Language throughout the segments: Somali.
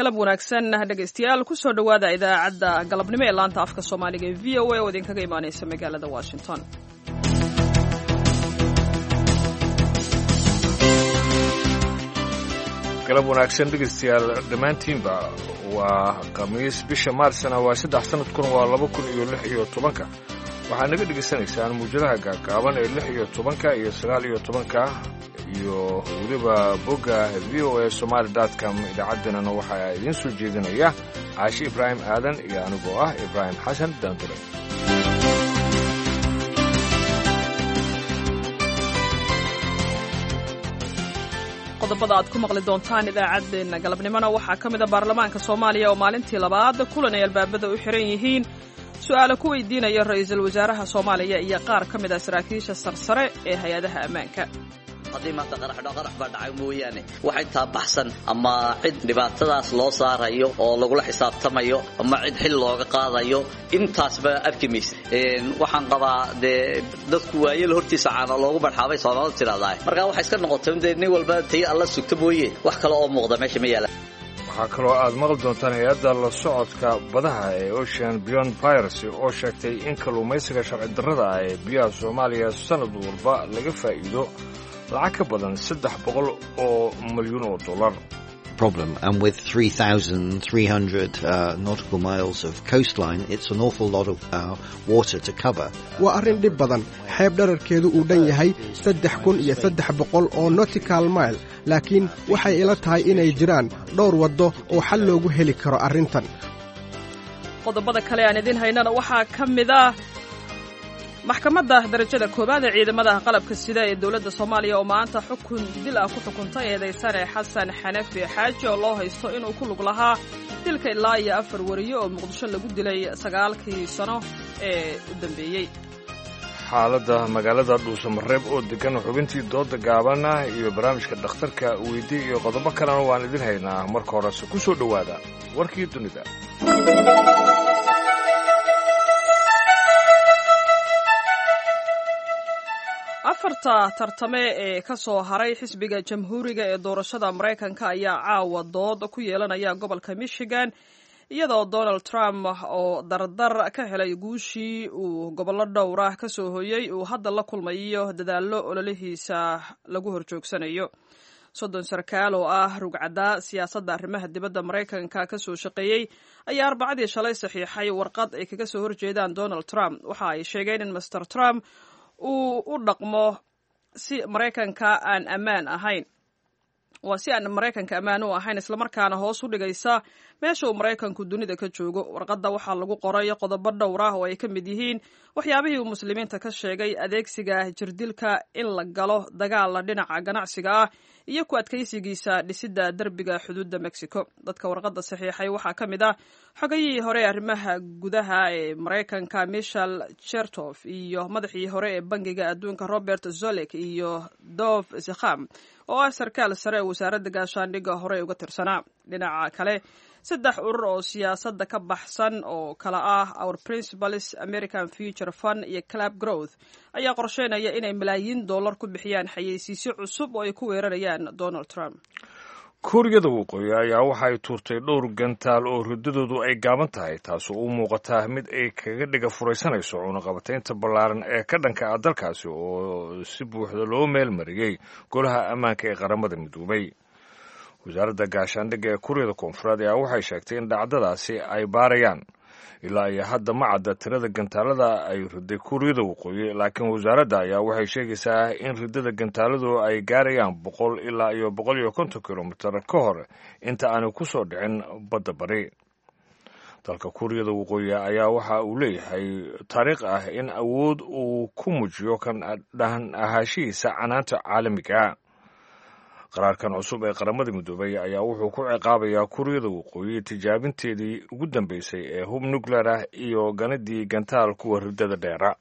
galab wanaagsan dhegaystayaal kusoo dhowaada idaacadda galabnimo ee laanta afka soomaaliga ee v o a oo idinkaga imaaneysa magaalada washington galab wanaagsan dhegaystayaal dhammaantiinba waa khamiis bisha maarsna waa saddex sanadkuna waa laba kun iyo lix iyo tobanka waxaad naga dhegaysanaysaan muujadaha gaagaaban ee lix iyo tobanka iyo sagaal iyo tobanka iyo weliba bogga v o a somaali com idaacaddeenana waxaa idiin soo jeedinaya caashi ibraahim aadan iyo anigoo ah ibraahim xasan daandure qodobada aad ku maqli doontaan idaacaddeenna galabnimona waxaa ka mid a baarlamaanka soomaaliya oo maalintii labaad kulan ay albaabada u xiran yihiin su-aalo ku weydiinaya ra'iisul wasaaraha soomaaliya iyo qaar ka mid ah saraakiisha sarsare ee hay-adaha ammaanka haddii maanta qaraxdho qarax baa dhacay mooyaane wax intaa baxsan ama cid dhibaatadaas loo saarayo oo lagula xisaabtamayo ama cid xil looga qaadayo intaasba arki maysa waxaan qabaa dee dadku waayel hortiisa caana loogu barxaabay soomaalida tidhahdaa markaa waxay iska noqotay dee nin walba tay alla sugta mooye wax kale oo muuqda meesha ma yaala waxaa kaloo aad maqli doontaan hay-adda la socodka badaha ee ocean beyond piracy oo sheegtay in kalluumaysiga sharci darrada ah ee biyaha soomaaliya sannad walba laga faa'iido lacag ka badan saddex boqol oo milyuun oo dollar problem and with 3,300 uh, nautical miles of coastline it's an awful lot of uh, water to cover waa arrin dhib badan xeeb dherarkeedu uu dhan yahay saddex kun iyo saddex boqol oo nautical mile laakiin waxay ila tahay inay jiraan dhowr waddo oo xal loogu heli karo arrintan qodobada kale aan idiin haynana waxaa ka mid ah maxkamadda darajada koowaad ee ciidamada qalabka sida ee dowladda soomaaliya oo maanta xukun dil ah ku xukuntay eedaysane xasan xanafi xaaji oo loo haysto inuu ku lug lahaa dilka ilaa iyo afar wariyo oo muqdisho lagu dilay sagaalkii sano ee u dambeeyey xaaladda magaalada dhuusamareeb oo degan xubintii dooda gaabana iyo barnaamijka dhakhtarka weydii iyo qodobo kalena waan idin haynaa marka horese ku soo dhowaada warkii dunida afarta tartame ee ka soo haray xisbiga jamhuuriga ee doorashada maraykanka ayaa caawa dood ku yeelanaya gobolka michigan iyadoo donald trump oo dardar ka helay guushii uu gobollo dhowr ah ka soo hoyey uu hadda la kulmayo dadaallo ololihiisa lagu horjoogsanayo soddon sarkaal oo ah rugcadda siyaasadda arrimaha dibadda maraykanka ka soo shaqeeyey ayaa arbacadii shalay saxiixay warqad ay kaga soo horjeedaan donald trump waxa ay sheegeen in master trump uu u dhaqmo si maraykanka aan ammaan ahayn waa si aan maraykanka ammaan u ahayn islamarkaana hoos u dhigaysa meesha uu maraykanku dunida ka joogo warqadda waxaa lagu qoray qodobo dhowr ah oo ay ka mid yihiin waxyaabihii uu muslimiinta ka sheegay adeegsiga jirdilka in la galo dagaala dhinaca ganacsiga ah iyo ku adkaysigiisa dhisidda derbiga xuduudda mexico dadka warqadda saxiixay waxaa ka mid ah xogayihii hore arrimaha gudaha ee maraykanka michel chertof iyo madaxii hore ee bangiga adduunka robert zolek iyo dov zekham oo ah sarkaal sare ee wasaaradda gaashaandhigga hore uga tirsanaa dhinaca kale saddex urur oo siyaasadda ka baxsan oo kala ah our principals american future fund iyo club growth ayaa qorsheynaya inay malaayiin dollar ku bixiyaan xayeysiisyo cusub oo ay ku weerarayaan donald trump kuuriyada waqooyi ayaa waxa ay tuurtay dhowr gantaal oo riddadoodu ay gaaban tahay taasoo u muuqataa mid ay kaga dhiga furaysanayso cunaqabataynta ballaaran ee ka dhanka ah dalkaasi oo si buuxda loo meelmariyey golaha ammaanka ee qaramada midoobay wasaaradda gaashaandhigga ee kuuriyada koonfureed ayaa waxay sheegtay in dhacdadaasi ay baarayaan ilaa iyo hadda ma cadda tirada gantaalada ay riday kuuriyada waqooyi laakiin wasaaradda ayaa waxay sheegaysaa in ridada gantaaladu ay gaarayaan boqol ilaa iyo boqol iyo konton kilomitir ka hor inta aanay ku soo dhicin badda bari dalka kuuriyada waqooyi ayaa waxa uu leeyahay taariikh ah in awood uu ku muujiyo kan dhahan ahaashihiisa canaanta caalamiga qaraarkan cusub ee qaramada midoobay ayaa wuxuu ku ciqaabayaa kuuriyada waqooyi tijaabinteedii ugu dambeysay ee hub nuclear ah iyo ganadii gantaal kuwa ridada dheera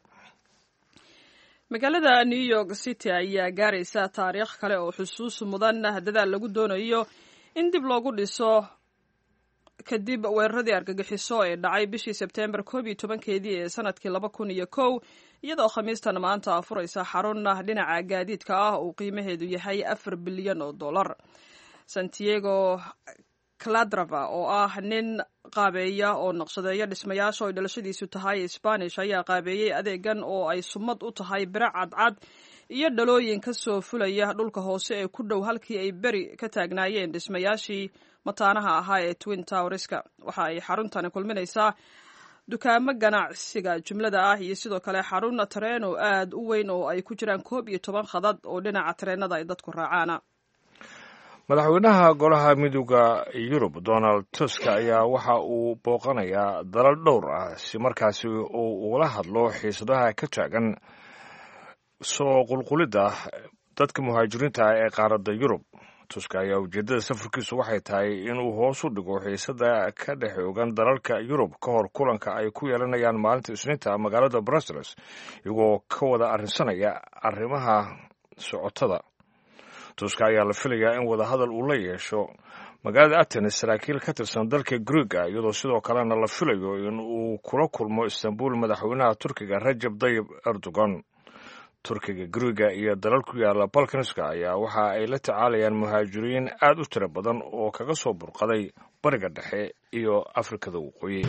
magaalada new york city ayaa gaaraysa taariikh kale oo xusuus mudan dadaal lagu doonayo in dib loogu dhiso kadib weeraradii argagixiso ee dhacay bishii sebteembar koob iyo tobankeedii ee sanadkii laba kun iyo kow iyadoo khamiistan maanta afuraysa xarun dhinaca gaadiidka ah uu qiimaheedu yahay afar bilyan oo dollar santiago cladrava oo ah nin qaabeeya oo naqshadeeya dhismayaasha oo dhalashadiisu tahay spanish ayaa qaabeeyey adeegan oo ay sumad u tahay biro cadcad iyo dhalooyin ka soo fulaya dhulka hoose ee ku dhow halkii ay beri ka taagnaayeen dhismayaashii mataanaha ahaa ee twin towerska waxa ay xaruntani kulminaysaa dukaamo ganacsiga jumlada ah iyo sidoo kale xarun tareen oo aad u weyn oo ay ku jiraan koob iyo toban khadad oo dhinaca tareenada ay dadku raacaana madaxweynaha golaha midooda yurub donald tusk ayaa waxa uu booqanayaa dalal dhowr ah si markaasi uu ula hadlo xiisadaha ka taagan soo qulqulidda dadka muhaajiriinta ah ee qaaradda yurub tusk ayaa ujeeddada safarkiisu waxay tahay inuu hoos u dhigo xiisada ka dhex ogan dalalka yurub ka hor kulanka ay ku yeelanayaan maalinta isniinta magaalada brussels iyagoo ka wada arrinsanaya arrimaha socotada tusk ayaa la filayaa in wadahadal uu la yeesho magaalada atenes saraakiil ka tirsan dalka griega iyadoo sidoo kalena la filayo in uu kula kulmo istanbul madaxweynaha turkiga rajab dayib erdogan turkiga griega iyo dalal ku yaala balkanska ayaa waxa ay la tacaalayaan muhaajiriin aad u tiro badan oo kaga soo burqaday bariga dhexe iyo afrikada waqooyi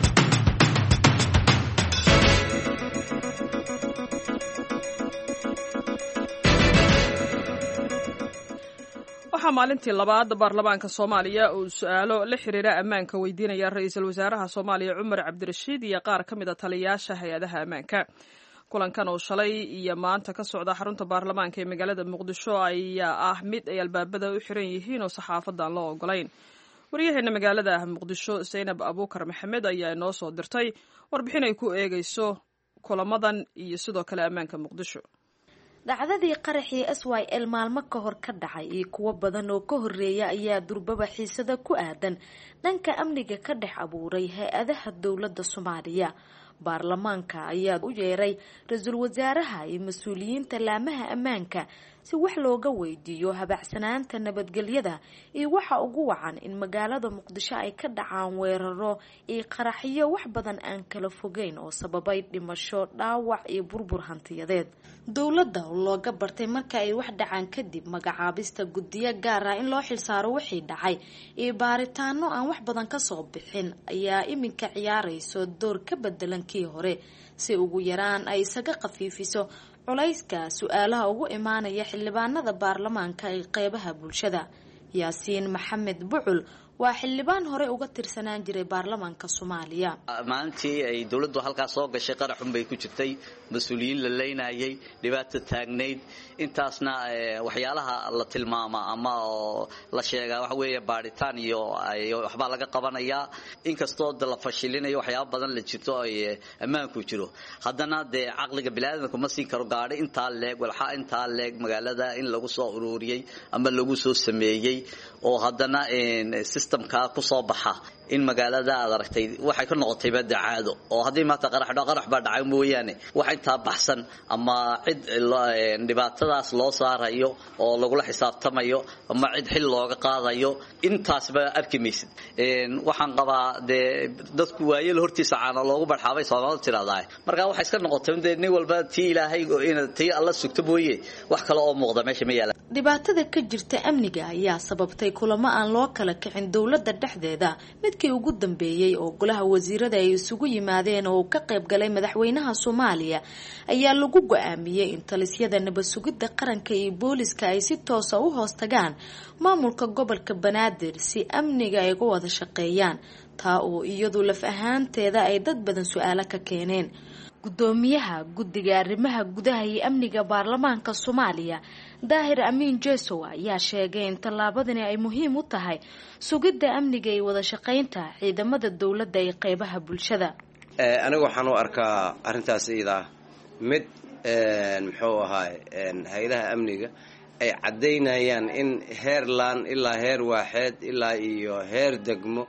waxaa maalintii labaad baarlamaanka soomaaliya uu su-aalo la xiriira ammaanka weydiinaya ra-iisul wasaaraha soomaaliya cumar cabdirashiid iyo qaar ka mid a taliyayaasha hay-adaha ammaanka kulankan oo shalay iyo maanta ka socda xarunta baarlamaanka ee magaalada muqdisho ayaa ah mid ay albaabada u xiran yihiin oo saxaafadan loo ogolayn waryaheena magaalada muqdisho zaynab abuukar maxamed ayaa inoo soo dirtay warbixin ay ku eegeyso kulamadan iyo sidoo kale ammaanka muqdisho dhacdadii qaraxii s y l maalmo ka hor ka dhacay iyo kuwo badan oo ka horeeya ayaa durbaba xiisada ku aadan dhanka amniga ka dhex abuuray hay-adaha dowladda soomaaliya baarlamaanka ayaa u yeeray ra-iisul wasaaraha iyo mas-uuliyiinta laamaha ammaanka si wax looga weydiiyo habacsanaanta nabadgelyada iyo waxa ugu wacan in magaalada muqdisho ay ka dhacaan weeraro iyo qaraxyo wax badan aan kala fogeyn oo sababay dhimasho dhaawac iyo burbur hantiyadeed dowladda oo looga bartay marka ay wax dhacaan kadib magacaabista guddiyo gaar ah in loo xilsaaro wixii dhacay iyo baaritaano aan wax badan kasoo bixin ayaa iminka ciyaarayso door ka bedelan kii hore si ugu yaraan ay isaga khafiifiso culayska su-aalaha ugu imaanaya xildhibaanada baarlamaanka ee qeybaha bulshada yaasiin maxamed bucul waa xildhibaan hore uga tirsanaan jiray baarlamaanka soomaaliya maalintii ay dowladdu halkaas soo gashay qaraxun bay ku jirtay mas-uuliyiin la leynayay dhibaato taagnayd intaasna waxyaalaha la tilmaamaa ama oo la sheegaa waxa weeye baadhitaan iyo waxbaa laga qabanayaa inkastoo de la fashilinayo waxyaaba badan la jirto ay ammaanku jiro haddana dee caqliga biniaadamka ma siin karo gaadhi intaa leeg walxaa intaa leeg magaalada in lagu soo ururiyey ama lagu soo sameeyey oo haddana systemka kusoo baxa in magaalada aad aragtay waxay ka noqotayba dacaado oo haddii maanta qaraxdho qarax baa dhacay mooyaane wax intaa baxsan ama cid dhibaatadaas loo saarayo oo lagula xisaabtamayo ama cid xil looga qaadayo intaasba arki maysid waxaan qabaa dee dadku waayel hortiisa caana loogu barxaabay soomaalida tiraahdaa markaa waxay iska noqotay dee nin walba tii ilaahay tii alla sugto mooye wax kale oo muuqda meesha ma yaala dhibaatada ka jirta amniga ayaa sababtay kulamo aan loo kala kicin dowladda dhexdeeda midkii ugu dambeeyey oo golaha wasiirada ay isugu yimaadeen oo uu ka qayb galay madaxweynaha soomaaliya ayaa lagu go-aamiyey in talisyada nabad sugidda qaranka iyo booliska ay si toosa u hoos tagaan maamulka gobolka banaadir si amniga ay uga wada shaqeeyaan taa oo iyadu laf ahaanteeda ay dad badan su-aalo ka keeneen gudoomiyaha guddiga arrimaha gudaha iyo amniga baarlamaanka soomaaliya daahir amiin jesow ayaa sheegay in tallaabadani ay muhiim u tahay sugidda amniga iyo wada shaqaynta ciidamada dowladda ee qeybaha bulshada aniga waxaan u arkaa arrintaas iidaa mid muxuu ahaay hay-adaha amniga ay caddaynayaan in heer laan ilaa heer waaxeed ilaa iyo heer degmo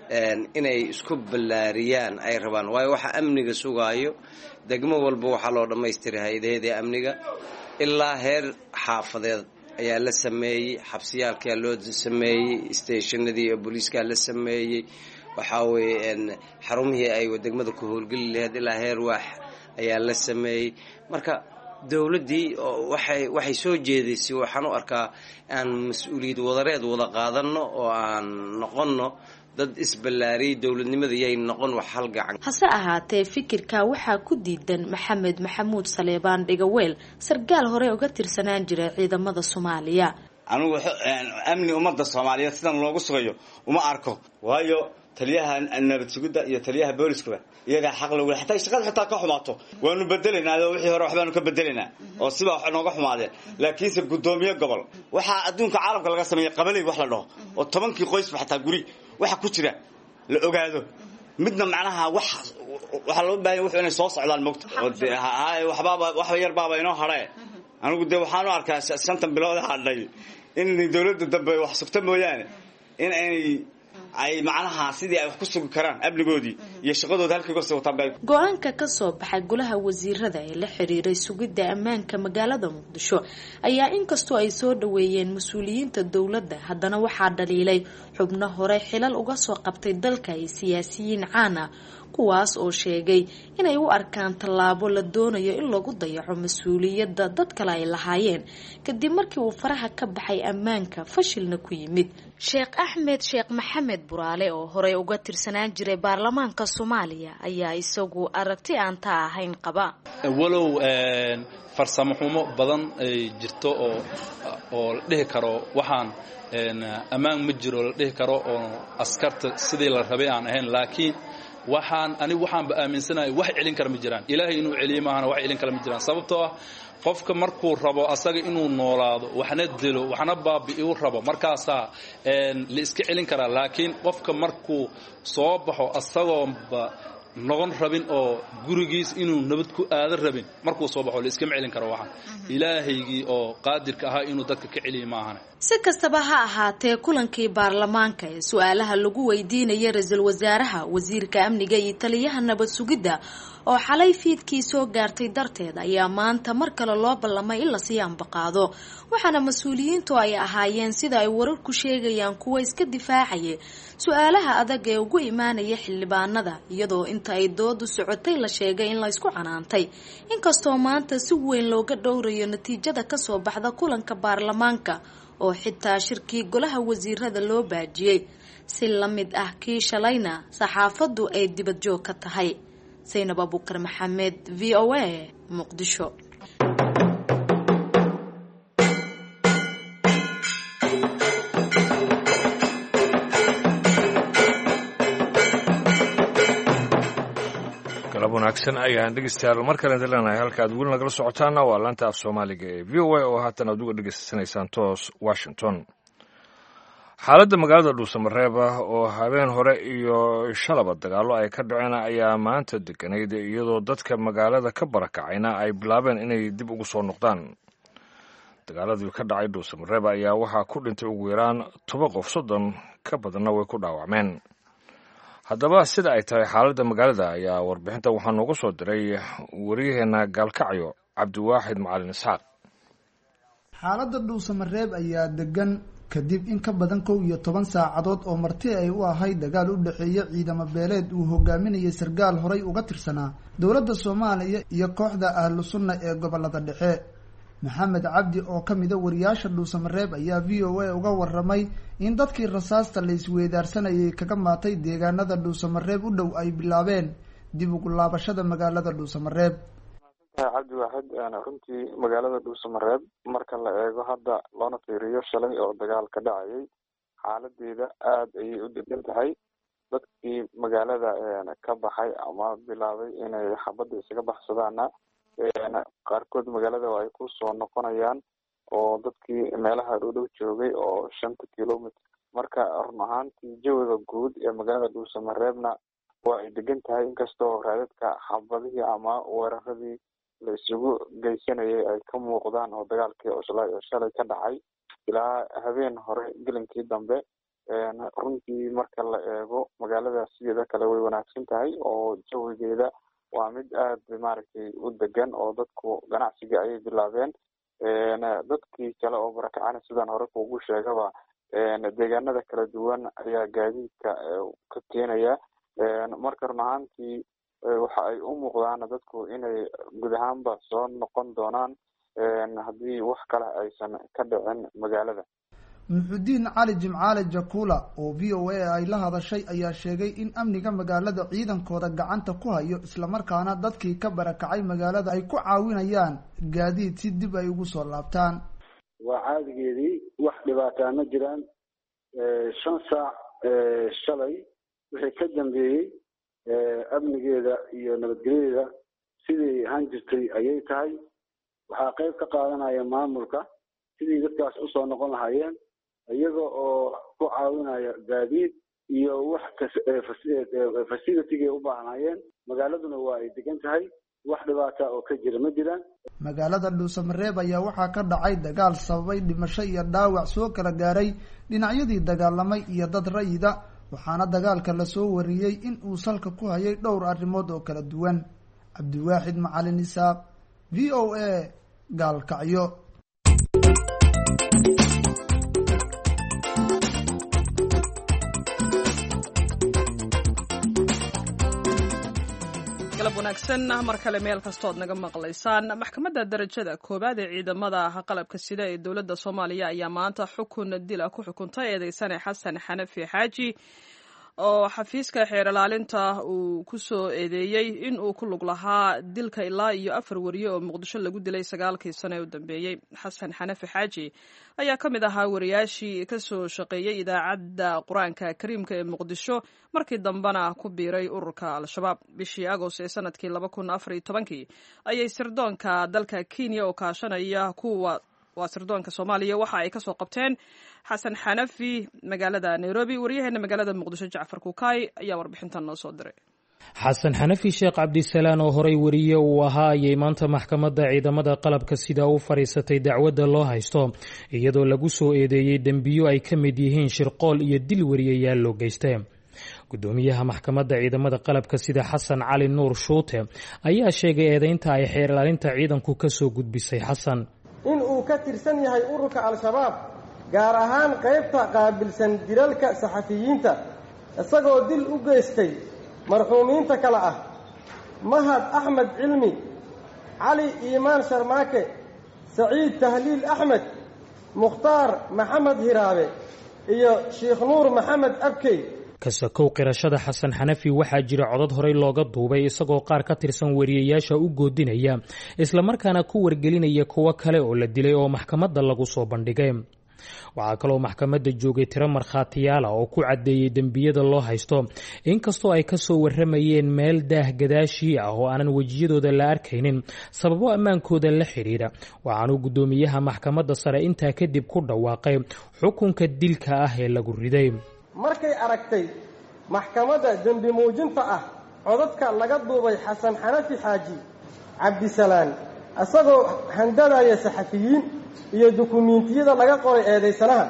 inay isku ballaariyaan ay rabaan waayo waxa amniga sugaayo degmo walba waxaa loo dhammaystiray hay-adaheedii amniga ilaa heer xaafadeed ayaa la sameeyey xabsiyaalkaa loo sameeyey stationadii booliiskaa la sameeyey waxaa weeye xarumihii ay degmada ku howlgeli laheyd ilaa heer waax ayaa la sameeyey marka dowladdii waxay waxay soo jeedaysay waxaan u arkaa aan mas-uuliyad wadareed wada qaadanno oo aan noqonno dad isballaariyay dowladnimada yay noqon wax hal gacan hase ahaatee fikirka waxaa ku diidan maxamed maxamuud saleebaan dhigaweel sargaal hore uga tirsanaan jiray ciidamada soomaaliya anigu amni ummadda soomaaliyeed sidan loogu sugayo uma arko waayo taliyaha nabad sugidda iyo taliyaha booliskaba iyagaa xaq lagu hataa shaqada xitaa ka xumaato waanu bedelaynaa oo wixii hore waxbaanu ka bedelaynaa oo siba wax nooga xumaadeen laakiinse guddoomiye gobol waxaa adduunka caalamka laga sameeyey qabaley wax la dhaho oo tobankii qoysba xataa guri waxa ku jira la ogaado midna macnaha wax waxaa loo baahanya wuxuu inay soo socdaan mogta oo de waxbaaba wax yar baaba inoo hadhe anigu dee waxaanu arkaa shantan bilood hadhay in dowladda dambe wax sugta mooyaane in ay ay macnaha sidii ay wax ku sugi karaan amnigoodii iyo shaqadooda halkiigose wataan go-aanka ka soo baxay golaha wasiirada ee la xiriiray sugidda ammaanka magaalada muqdisho ayaa inkastoo ay soo dhaweeyeen mas-uuliyiinta dowladda haddana waxaa dhaliilay xubno hore xilal uga soo qabtay dalka ay siyaasiyiin caan ah kuwaas oo sheegay inay u arkaan tallaabo la doonayo in lagu dayaco mas-uuliyadda dad kale ay lahaayeen kadib markii uu faraha ka baxay ammaanka fashilna ku yimid sheekh axmed sheekh maxamed buraale oo horey uga tirsanaan jiray baarlamaanka soomaaliya ayaa isagu aragti aan taa ahayn qaba walow farsamo xumo badan ay jirto oo oo la dhihi karo waxaan ammaan ma jiro la dhihi karo oo askarta sidii la rabay aan ahayn laakiin waxaan anigu waxaanba aaminsanahay wax celin kara ma jiraan ilaahay inuu celiyo maahana wax celin kara ma jiraan sababtoo ah qofka markuu rabo asaga inuu noolaado waxna dilo waxna baabi'iu rabo markaasaa la iska celin karaa laakiin qofka markuu soo baxo asagoonba noqon rabin oo gurigiis inuu nabad ku aada rabin markuu soo baxo la iskama celin karo waxaan ilaahaygii oo qaadirka ahaa inuu dadka ka celiya maahana si kastaba ha ahaatee kulankii baarlamaanka ee su-aalaha lagu weydiinaya ra-iisul wasaaraha wasiirka amniga iyo taliyaha nabad sugidda oo xalay fiidkii soo gaartay darteed ayaa maanta mar kale loo ballamay in lasii ambaqaado waxaana mas-uuliyiintu ay ahaayeen sida ay wararku sheegayaan kuwa iska difaacaya su-aalaha adag ee ugu imaanaya xildhibaanada iyadoo inta ay doodu socotay la sheegay in laysku canaantay inkastoo maanta si weyn looga dhowrayo natiijada kasoo baxda kulanka baarlamaanka oo xitaa shirkii golaha wasiirada loo baajiyey si la mid ah kii shalayna saxaafaddu ay dibad joog ka tahay saynab abukar maxamed v o a muqdisho galab wanaagsan ayaan dhegeystayaal mar kale leenahay halka aad weli nagala socotaana waa laanta af soomaaliga ee v o a oo haatan aad uga dhegeysanaysaan toos washington xaaladda magaalada dhuusamareeb ah oo habeen hore iyo shalaba dagaallo ay ka dhaceen ayaa maanta deganayd iyadoo dadka magaalada ka barakacayna ay bilaabeen inay dib ugu soo noqdaan dagaaladii ka dhacay dhuusamareeb ayaa waxaa ku dhintay ugu yaraan toba qof soddon ka badanna way ku dhaawacmeen haddaba sida ay tahay xaaladda magaalada ayaa warbixinta waxaa noogu soo diray waryaheena gaalkacyo cabdiwaaxid macalin isxaaq xaaladda dhuusamareeb ayaa degan kadib in ka badan kow iyo toban saacadood oo marti ay u ahayd dagaal u dhexeeya ciidamo beeleed uu hogaaminayay sarkaal horay uga tirsanaa dowladda soomaaliya iyo kooxda ahlu sunna ee gobolada dhexe maxamed cabdi oo ka mida wariyaasha dhuusamareeb ayaa v o a uga waramay in dadkii rasaasta la isweydaarsanayay kaga maatay deegaanada dhuusamareeb u dhow ay bilaabeen dib ugu laabashada magaalada dhuusamareeb cabdi waaxid runtii magaalada dhuusamareeb marka la eego hadda loona fiiriyo shalay oo dagaal ka dhacayay xaaladeeda aada ayay u degan tahay dadkii magaalada ka baxay ama bilaabay inay xabadda isaga baxsadaana qaarkood magaalada ay ku soo noqonayaan oo dadkii meelaha dhowdhow joogay oo shanta kilomitr marka run ahaantii jawiga guud ee magaalada dhuusamareebna waa ay degan tahay inkastoo raadadka xabadihii ama weeraradii la isugu geysanayay ay ka muuqdaan oo dagaalkii cuslay oo shalay ka dhacay ilaa habeen hore gelinkii dambe runtii marka la eego magaalada sideeda kale way wanaagsan tahay oo jawigeeda waa mid aada maaragtay u degan oo dadku ganacsiga ayay bilaabeen dadkii kale oo barakacana sidaan hore kuugu sheegaba deegaanada kala duwan ayaa gaadiidka ka keenaya marka run ahaantii waxa ay u muuqdaana dadku inay guud ahaanba soo noqon doonaan haddii wax kale aysan ka dhicin magaalada muxudiin cali jimcaale jakula oo v o a ay la hadashay ayaa sheegay in amniga magaalada ciidankooda gacanta ku hayo islamarkaana dadkii ka barakacay magaalada ay ku caawinayaan gaadiid si dib ay ugu soo laabtaan waa caadigeedii wax dhibaataa ma jiraan shan saac shalay wixii ka dambeeyey amnigeeda iyo nabadgelyadeeda sidii ahaan jirtay ayay tahay waxaa qayb ka qaadanaya maamulka sidii dadkaas usoo noqon lahaayeen iyaga oo ku caawinaya gaadiid iyo wax facilitygay u baahnaayeen magaaladuna waa ay degan tahay wax dhibaata oo ka jira ma jiraan magaalada dhuusamareeb ayaa waxaa ka dhacay dagaal sababay dhimasho iyo dhaawac soo kala gaaray dhinacyadii dagaalamay iyo dad rayida waxaana dagaalka lasoo wariyey in uu salka ku hayay dhowr arrimood oo kala duwan cabdiwaaxid macalin isaaq v o a gaalkacyo galab wanaagsan mar kale meel kastood naga maqlaysaan maxkamadda darajada koowaad ee ciidamada qalabka sida ee dowladda soomaaliya ayaa maanta xukun dila ku xukuntay eedeysane xasan xanafi xaaji oo xafiiska xeer ilaalinta uu ku soo eedeeyey in uu ku lug lahaa dilka ilaa iyo afar wariye oo muqdisho lagu dilay sagaalkii sano ee u dambeeyey xasan xanafi xaaji ayaa ka mid ahaa wariyaashii ka soo shaqeeyey idaacadda qur-aanka kariimka ee muqdisho markii dambena ku biiray ururka al-shabaab bishii agost ee sanadkii laba kun afar iyo tobankii ayay sirdoonka dalka kenya oo kaashanaya kuwa waa sirdoonka soomaaliya waxa ay kasoo qabteen xasan xanafi magaalada nairobi waryaheena magaalada muqdisho jacfar kukaay ayaa warbixintan noo soo diray xasan xanafi sheekh cabdisalaan oo horay wariye uu ahaa ayay maanta maxkamadda ciidamada qalabka sida u fadhiisatay dacwadda loo haysto iyadoo lagu soo eedeeyey dembiyo ay ka mid yihiin shirqool iyo dil wariyayaal loo geystay gudoomiyaha maxkamadda ciidamada qalabka sida xasan cali nuur shuute ayaa sheegay eedeynta ay xeer ilaalinta ciidanku kasoo gudbisay xasan in uu ka tirsan yahay ururka al-shabaab gaar ahaan qaybta qaabilsan dilalka saxafiyiinta isagoo dil u geystay marxuumiinta kale ah mahad axmed cilmi cali iimaan sharmaake saciid tahliil axmed mukhtaar maxamed hiraabe iyo sheikh nuur maxamed abkey kasakow qirashada xasan xanafi waxaa jira codad horey looga duubay isagoo qaar ka tirsan wariyayaasha u goodinaya islamarkaana ku wargelinaya kuwo kale oo la dilay oo maxkamadda lagu soo bandhigay waxaa kaloo maxkamadda joogay tiro markhaatiyaala oo ku caddeeyey dembiyada loo haysto inkastoo ay kasoo waramayeen meel daah gadaashii ah oo aanan wejiyadooda la arkaynin sababo ammaankooda la xidhiidha waxaanuu guddoomiyaha maxkamadda sare intaa kadib ku dhawaaqay xukunka dilka ah ee lagu riday markay aragtay maxkamadda dembi muujinta ah codadka laga duubay xasan xanafi xaaji cabdisalaan isagoo handadaya saxafiyiin iyo dukumiintiyada laga qoray eedaysanaha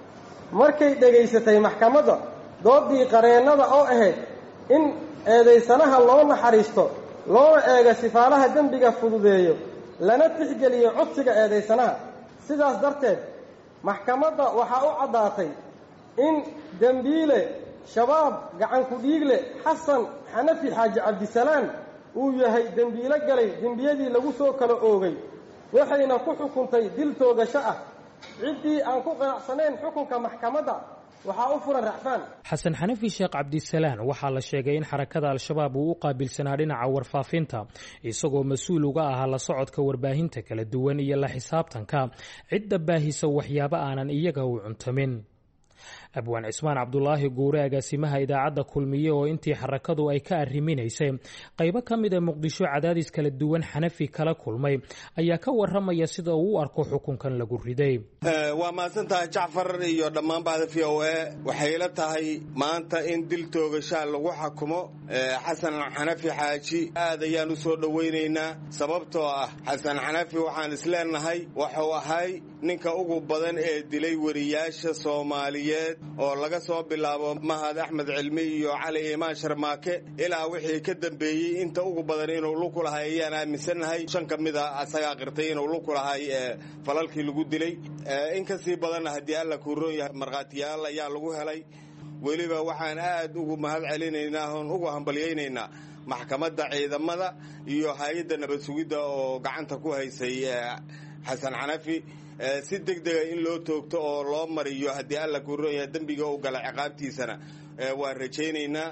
markay dhegaysatay maxkamadda doodii qareennada oo ahayd in eedaysanaha loo naxariisto loona eego sifaalaha dembiga fududeeyo lana tixgeliyo codsiga eedaysanaha sidaas darteed maxkamadda waxaa u caddaatay in dembiile shabaab gacanku dhiigle xasan xanafi xaaji cabdisalaan uu yahay dembiilo galay dembiyadii lagu soo kala oogay waxayna ku xukuntay dil toogasho ah ciddii aan ku qanacsanayn xukunka maxkamadda waxaa u furan racfaan xasan xanafi sheekh cabdisalaan waxaa la sheegay in xarakada al-shabaab uu u qaabilsanaa dhinaca warfaafinta isagoo mas-uul uga ahaa la socodka warbaahinta kala duwan iyo la xisaabtanka cidda baahisa waxyaabo aanan iyaga u cuntamin abwaan cismaan cabdulaahi guure agaasimaha idaacadda kulmiye oo intii xarakadu ay ka arriminaysay qaybo ka mida muqdisho cadaadis kala duwan xanafi kala kulmay ayaa ka waramaya sida uu u arko xukunkan lagu riday waa mahadsan tahay jacfar iyo dhammaan bahda v o a waxay la tahay maanta in dil toogashaa lagu xakumo xasan xanafi xaaji aad ayaan u soo dhowaynaynaa sababtoo ah xasan xanafi waxaan isleenahay wuxuu ahay ninka ugu badan ee dilay wariyaasha soomaaliyeed oo laga soo bilaabo mahad axmed cilmi iyo cali imaan sharmaake ilaa wixii ka dambeeyey inta ugu badan inuu luku lahay ayaan aaminsannahay shan ka mid a asagaa qirtay inuu luku lahay falalkii lagu dilay in ka sii badanna haddii alla kuuroon yahay markhaatiyaal ayaa lagu helay weliba waxaan aad ugu mahad celinaynaa oon ugu hambalyaynaynaa maxkamadda ciidamada iyo hay-adda nabad sugidda oo gacanta ku haysay xasan xanafi si deg dega in loo toogto oo loo mariyo haddii alla kuron yahay dembiga u gala ciqaabtiisana waan rajaynaynaa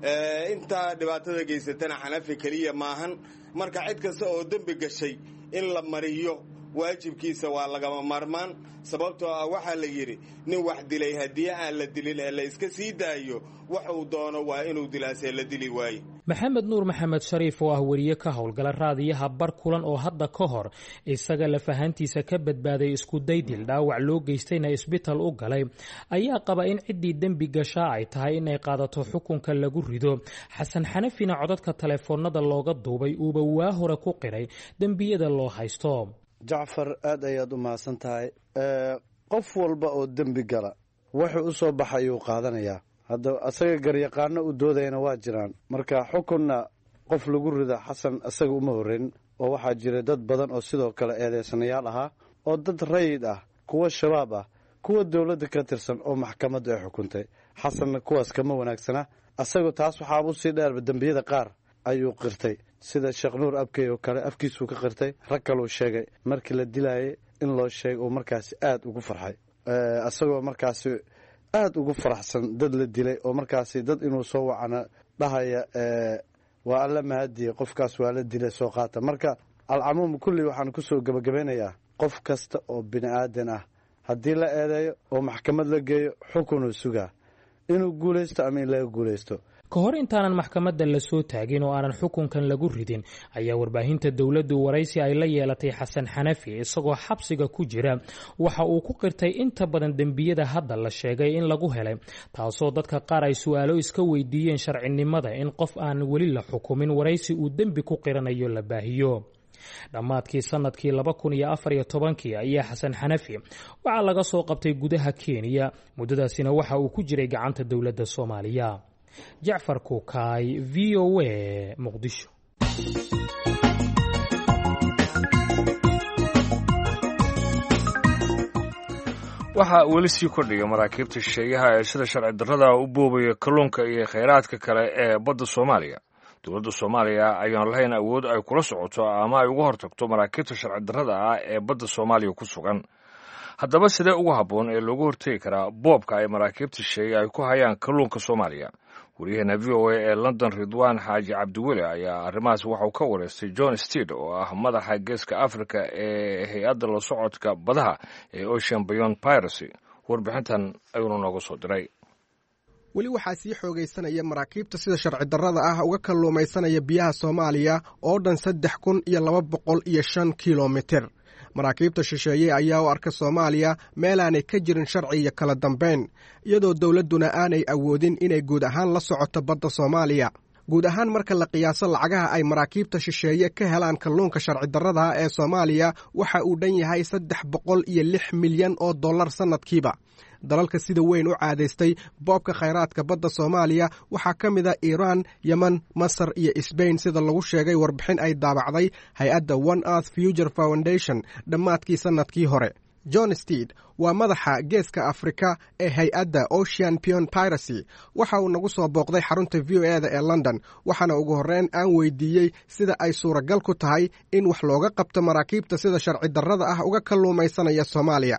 intaa dhibaatada geysatana xanafi keliya maahan marka cid kasta oo dembi gashay in la mariyo waajibkiisa waa lagama maarmaan sababtoo ah waxaa la yidhi nin wax dilay haddii aan la dilin ee la iska sii daayo wax uu doono waa inuu dilaasee la dili waaye maxamed nuur maxamed shariif oo ah weriye ka howlgala raadiyaha bar kulan oo hadda ka hor isaga lafahantiisa ka badbaaday iskudaydil dhaawac loo geystayna isbital u galay ayaa qaba in ciddii dembi gashaa ay tahay inay qaadato xukunka lagu rido xasan xanafina codadka taleefoonada looga duubay uuba waa hore ku qiray dembiyada loo haysto jacfar aad ayaad u mahadsan tahay qof walba oo dembi gala wuxuu u soo baxayuu qaadanayaa hadda asaga garyaqaano u doodayana waa jiraan marka xukunna qof lagu rida xasan isaga uma horreyn oo waxaa jira dad badan oo sidoo kale eedeysanayaal ahaa oo dad rayid ah kuwa shabaab ah kuwa dowladda ka tirsan oo maxkamaddu ay xukuntay xasanna kuwaas kama wanaagsana asagu taas waxaa usii dheerba dembiyada qaar ayuu qirtay sida sheekh nuur abkey oo kale afkiisuu ka qirtay rag kaluu sheegay markii la dilaayay in loo sheegay uu markaasi aad ugu farxay isagoo markaasi aad ugu faraxsan dad la dilay oo markaasi dad inuu soo wacana dhahaya waa alla mahadiye qofkaas waa la dilay soo qaata marka alcamuum kulli waxaan kusoo gebagabeynayaa qof kasta oo bini aadan ah haddii la eedeeyo oo maxkamad la geeyo xukunuu sugaa inuu guulaysto ama in laga guulaysto ka hor intaanan maxkamadda la soo taagin oo aanan xukunkan lagu ridin ayaa warbaahinta dowladdu waraysi ay la yeelatay xasan xanafi isagoo xabsiga ku jira waxa uu ku qirtay inta badan dembiyada hadda la sheegay in lagu helay taasoo dadka qaar ay su-aalo iska weydiiyeen sharcinimada in qof aan weli la xukumin waraysi uu dembi ku qiranayo la baahiyo dhammaadkii sanadkii laba kun iyo afar iyo tobankii ayaa xasan xanafi waxaa laga soo qabtay gudaha kenya muddadaasina waxa uu ku jiray gacanta dowladda soomaaliya jacfar kuukaay v o a muqdisho waxaa weli sii kordhiya maraakiibta shisheeyaha ee sida sharci darrada u boobaya kalluunka iyo khayraadka kale ee badda soomaaliya dowladda soomaaliya ayaan lahayn awood ay kula socoto ama ay uga hortagto maraakiibta sharci darrada ah ee badda soomaaliya ku sugan haddaba sidee ugu habboon ee loogu hortegi karaa boobka ay maraakiibta shisheeye ay ku hayaan kalluunka soomaaliya wariyaheena v o a ee london ridwaan xaaji cabdiweli ayaa arrimahaas waxauu ka wareystay john steed oo ah madaxa geeska africa ee hay-adda la socodka badaha ee ocean beyond piracy warbixintan ayuuna nooga soo diray weli waxaa sii xoogaysanaya maraakiibta sida sharci darrada ah uga kalluumaysanaya biyaha soomaaliya oo dhan saddex kun iyo laba boqol iyo shan kilomitir maraakiibta shisheeye ayaa u arka soomaaliya meelaanay ka jirin sharci iyo kala dambayn iyadoo dowladduna aanay awoodin inay guud ahaan la socoto badda soomaaliya guud ahaan marka la qiyaaso lacagaha ay maraakiibta shisheeye ka helaan kalluunka sharci darradaha ee soomaaliya waxa uu dhan yahay saddex boqol iyo lix milyan oo dollar sannadkiiba dalalka sida weyn u caadaystay boobka khayraadka badda soomaaliya waxaa ka mid a iiraan yemen masar iyo sbain sida lagu sheegay warbixin ay daabacday hay-adda one earth future foundation dhammaadkii sannadkii hore john steed waa madaxa geeska afrika ee hay-adda ocean pion piracy waxa uu nagu soo booqday xarunta v o e da ee london waxaana ugu horreyn aan weydiiyey sida ay suuragal ku tahay in wax looga qabto maraakiibta sida sharci darrada ah uga kalluumaysanaya soomaaliya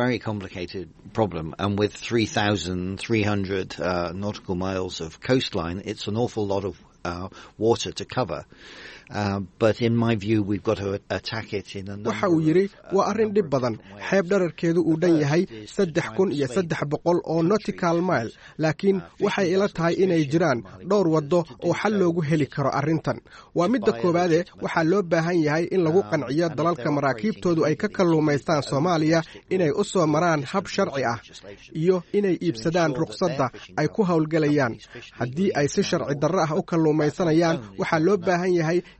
waxa uu yidhi waa arrin dhib badan xeeb dherarkeedu uu dhan yahay saddex kun iyo saddex boqol oo notical mile laakiin waxay ila tahay inay jiraan dhowr waddo oo xal loogu heli karo arrintan waa midda koowaade waxaa loo baahan yahay in lagu qanciyo dalalka maraakiibtoodu ay ka kalluumaystaan soomaaliya inay u soo maraan hab sharci ah iyo inay iibsadaan ruqsadda ay ku howlgelayaan haddii ay si sharci darro ah u kalluumaysanayaan waxaa loo baahan yahay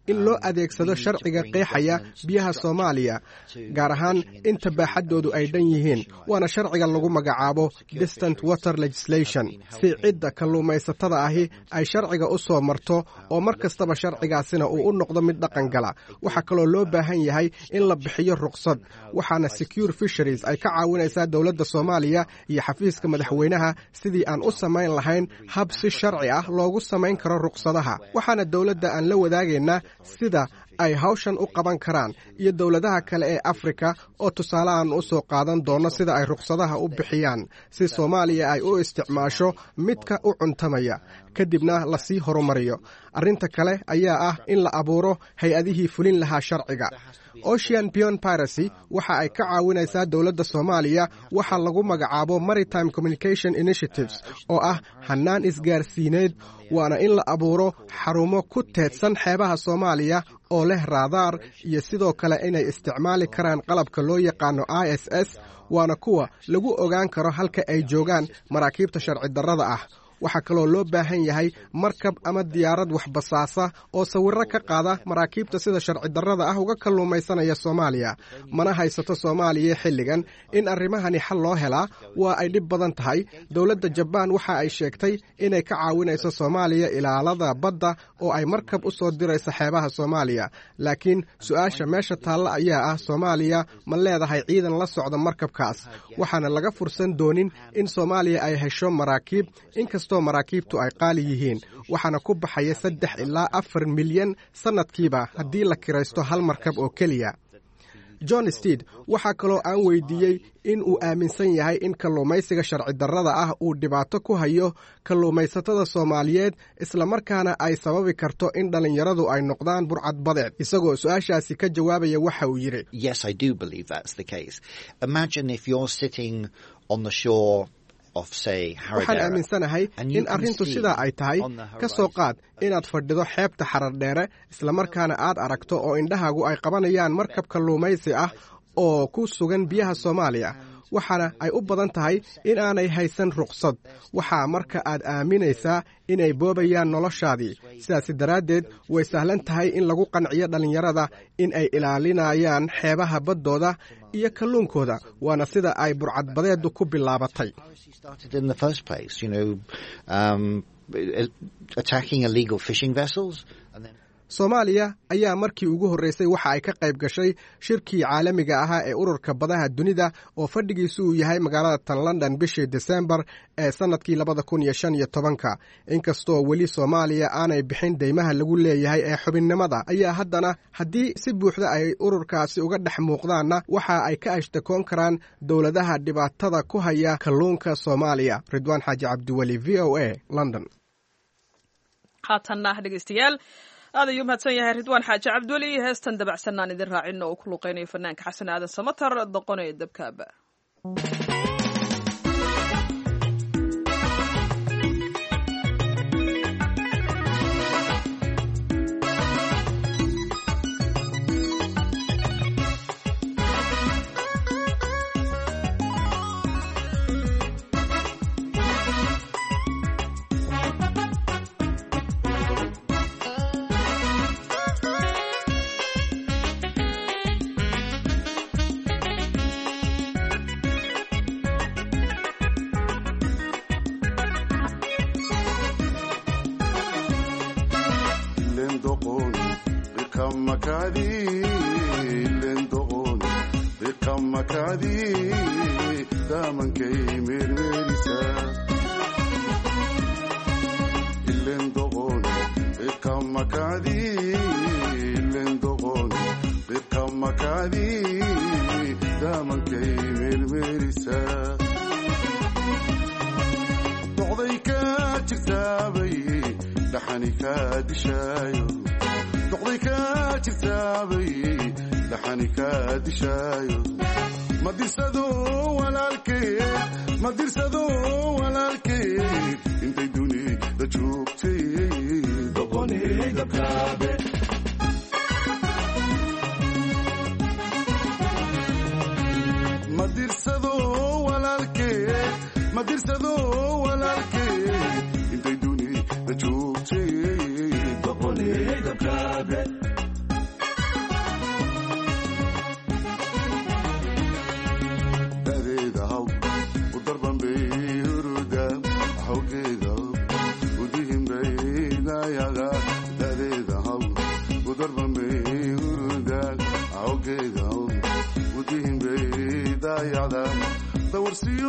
in loo adeegsado sharciga qeexaya biyaha soomaaliya gaar ahaan inta baaxaddoodu ay dhan yihiin waana sharciga lagu magacaabo distant water legislation si cidda kalluumaysatada ahi ay sharciga u soo marto oo mar kastaba sharcigaasina uu u noqdo mid dhaqan gala waxaa kaloo loo baahan yahay in la bixiyo ruqsad waxaana secure fisheries ay ka caawinaysaa dowladda soomaaliya iyo xafiiska madaxweynaha sidii aan u samayn lahayn hab si sharci ah loogu samayn karo ruqsadaha waxaana dowladda aan la wadaagaynaa sida ay hawshan u qaban karaan iyo dowladaha kale ee afrika oo tusaale aan u soo qaadan doono sida ay ruqsadaha u bixiyaan si soomaaliya ay u isticmaasho midka u cuntamaya kadibna lasii horumariyo arrinta kale ayaa ah in la abuuro hay-adihii fulin lahaa sharciga ocean bion piracy waxa ay ka caawinaysaa dowladda soomaaliya waxa lagu magacaabo maritime communication initiatives oo ah hannaan isgaarsiineed waana in la abuuro xarumo ku teedsan xeebaha soomaaliya oo leh raadaar iyo sidoo kale inay isticmaali karaan qalabka loo yaqaano i s s waana kuwa lagu ogaan karo halka ay joogaan maraakiibta sharci darrada ah waxaa kaloo loo baahan yahay markab ama diyaarad waxbasaasa oo sawirro ka qaada maraakiibta sida sharci darrada ah uga kalluumaysanaya soomaaliya mana haysato soomaaliya xilligan in arrimahani xal loo helaa waa ay dhib badan tahay dowladda jabaan waxa ay sheegtay inay ka caawinayso soomaaliya ilaalada badda oo ay markab u soo dirayso xeebaha soomaaliya laakiin su-aasha meesha taalla ayaa ah soomaaliya ma leedahay ciidan la socda markabkaas waxaana laga fursan doonin in soomaaliya ay hesho maraakiib inkastoo maraakiibtu ay qaali yihiin waxaana ku baxaya saddex ilaa afar milyan sannadkiiba haddii la kiraysto hal markab oo keliya john steed waxaa kaloo aan weydiiyey in uu aaminsan yahay in kalluumaysiga sharci darrada ah uu dhibaato ku hayo kalluumaysatada soomaaliyeed islamarkaana ay sababi karto in dhallinyaradu ay noqdaan burcad badeed isagoo su-aashaasi ka jawaabaya waxa uu yidhi waxaan aaminsanahay in arrintu sidaa ay tahay ka soo qaad inaad fadhido xeebta xarardheere islamarkaana aad aragto oo indhahaagu ay qabanayaan markab kalluumaysi ah oo ku sugan biyaha soomaaliya waxaana ay u badan tahay in aanay haysan ruqsad waxaa marka aad aaminaysaa inay boobayaan noloshaadii sidaasi daraaddeed way sahlan tahay in lagu qanciyo dhallinyarada in ay ilaalinayaan xeebaha baddooda iyo kalluunkooda waana sida ay burcadbadeedu ku bilaabatay soomaaliya ayaa markii ugu horreysay waxa ay ka qayb gashay shirkii caalamiga ahaa ee ururka badaha dunida oo fadhigiisu uu yahay magaalada tan london bishii desembar ee sannadkii labada kun iyo shan iyo tobanka inkastoo weli soomaaliya aanay bixin deymaha lagu leeyahay ee xubinnimada ayaa haddana haddii si buuxda ay ururkaasi uga dhex muuqdaanna waxa ay ka ashtakoon karaan dowladaha dhibaatada ku haya kalluunka soomaaliya ridwaan xaaji cabdiweli v o a london haatanna dhegeystayaal aad ayuu mahadsan yahay ridwaan xaaji cabdiweli heestan dabacsanaan idin raacino uu ku luqeynayo fanaanka xasan aadan samatar doqonee dabkaaba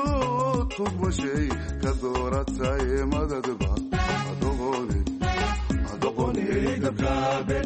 tubashay ka dooratay madadba adoqoni adoqoni dabkaabe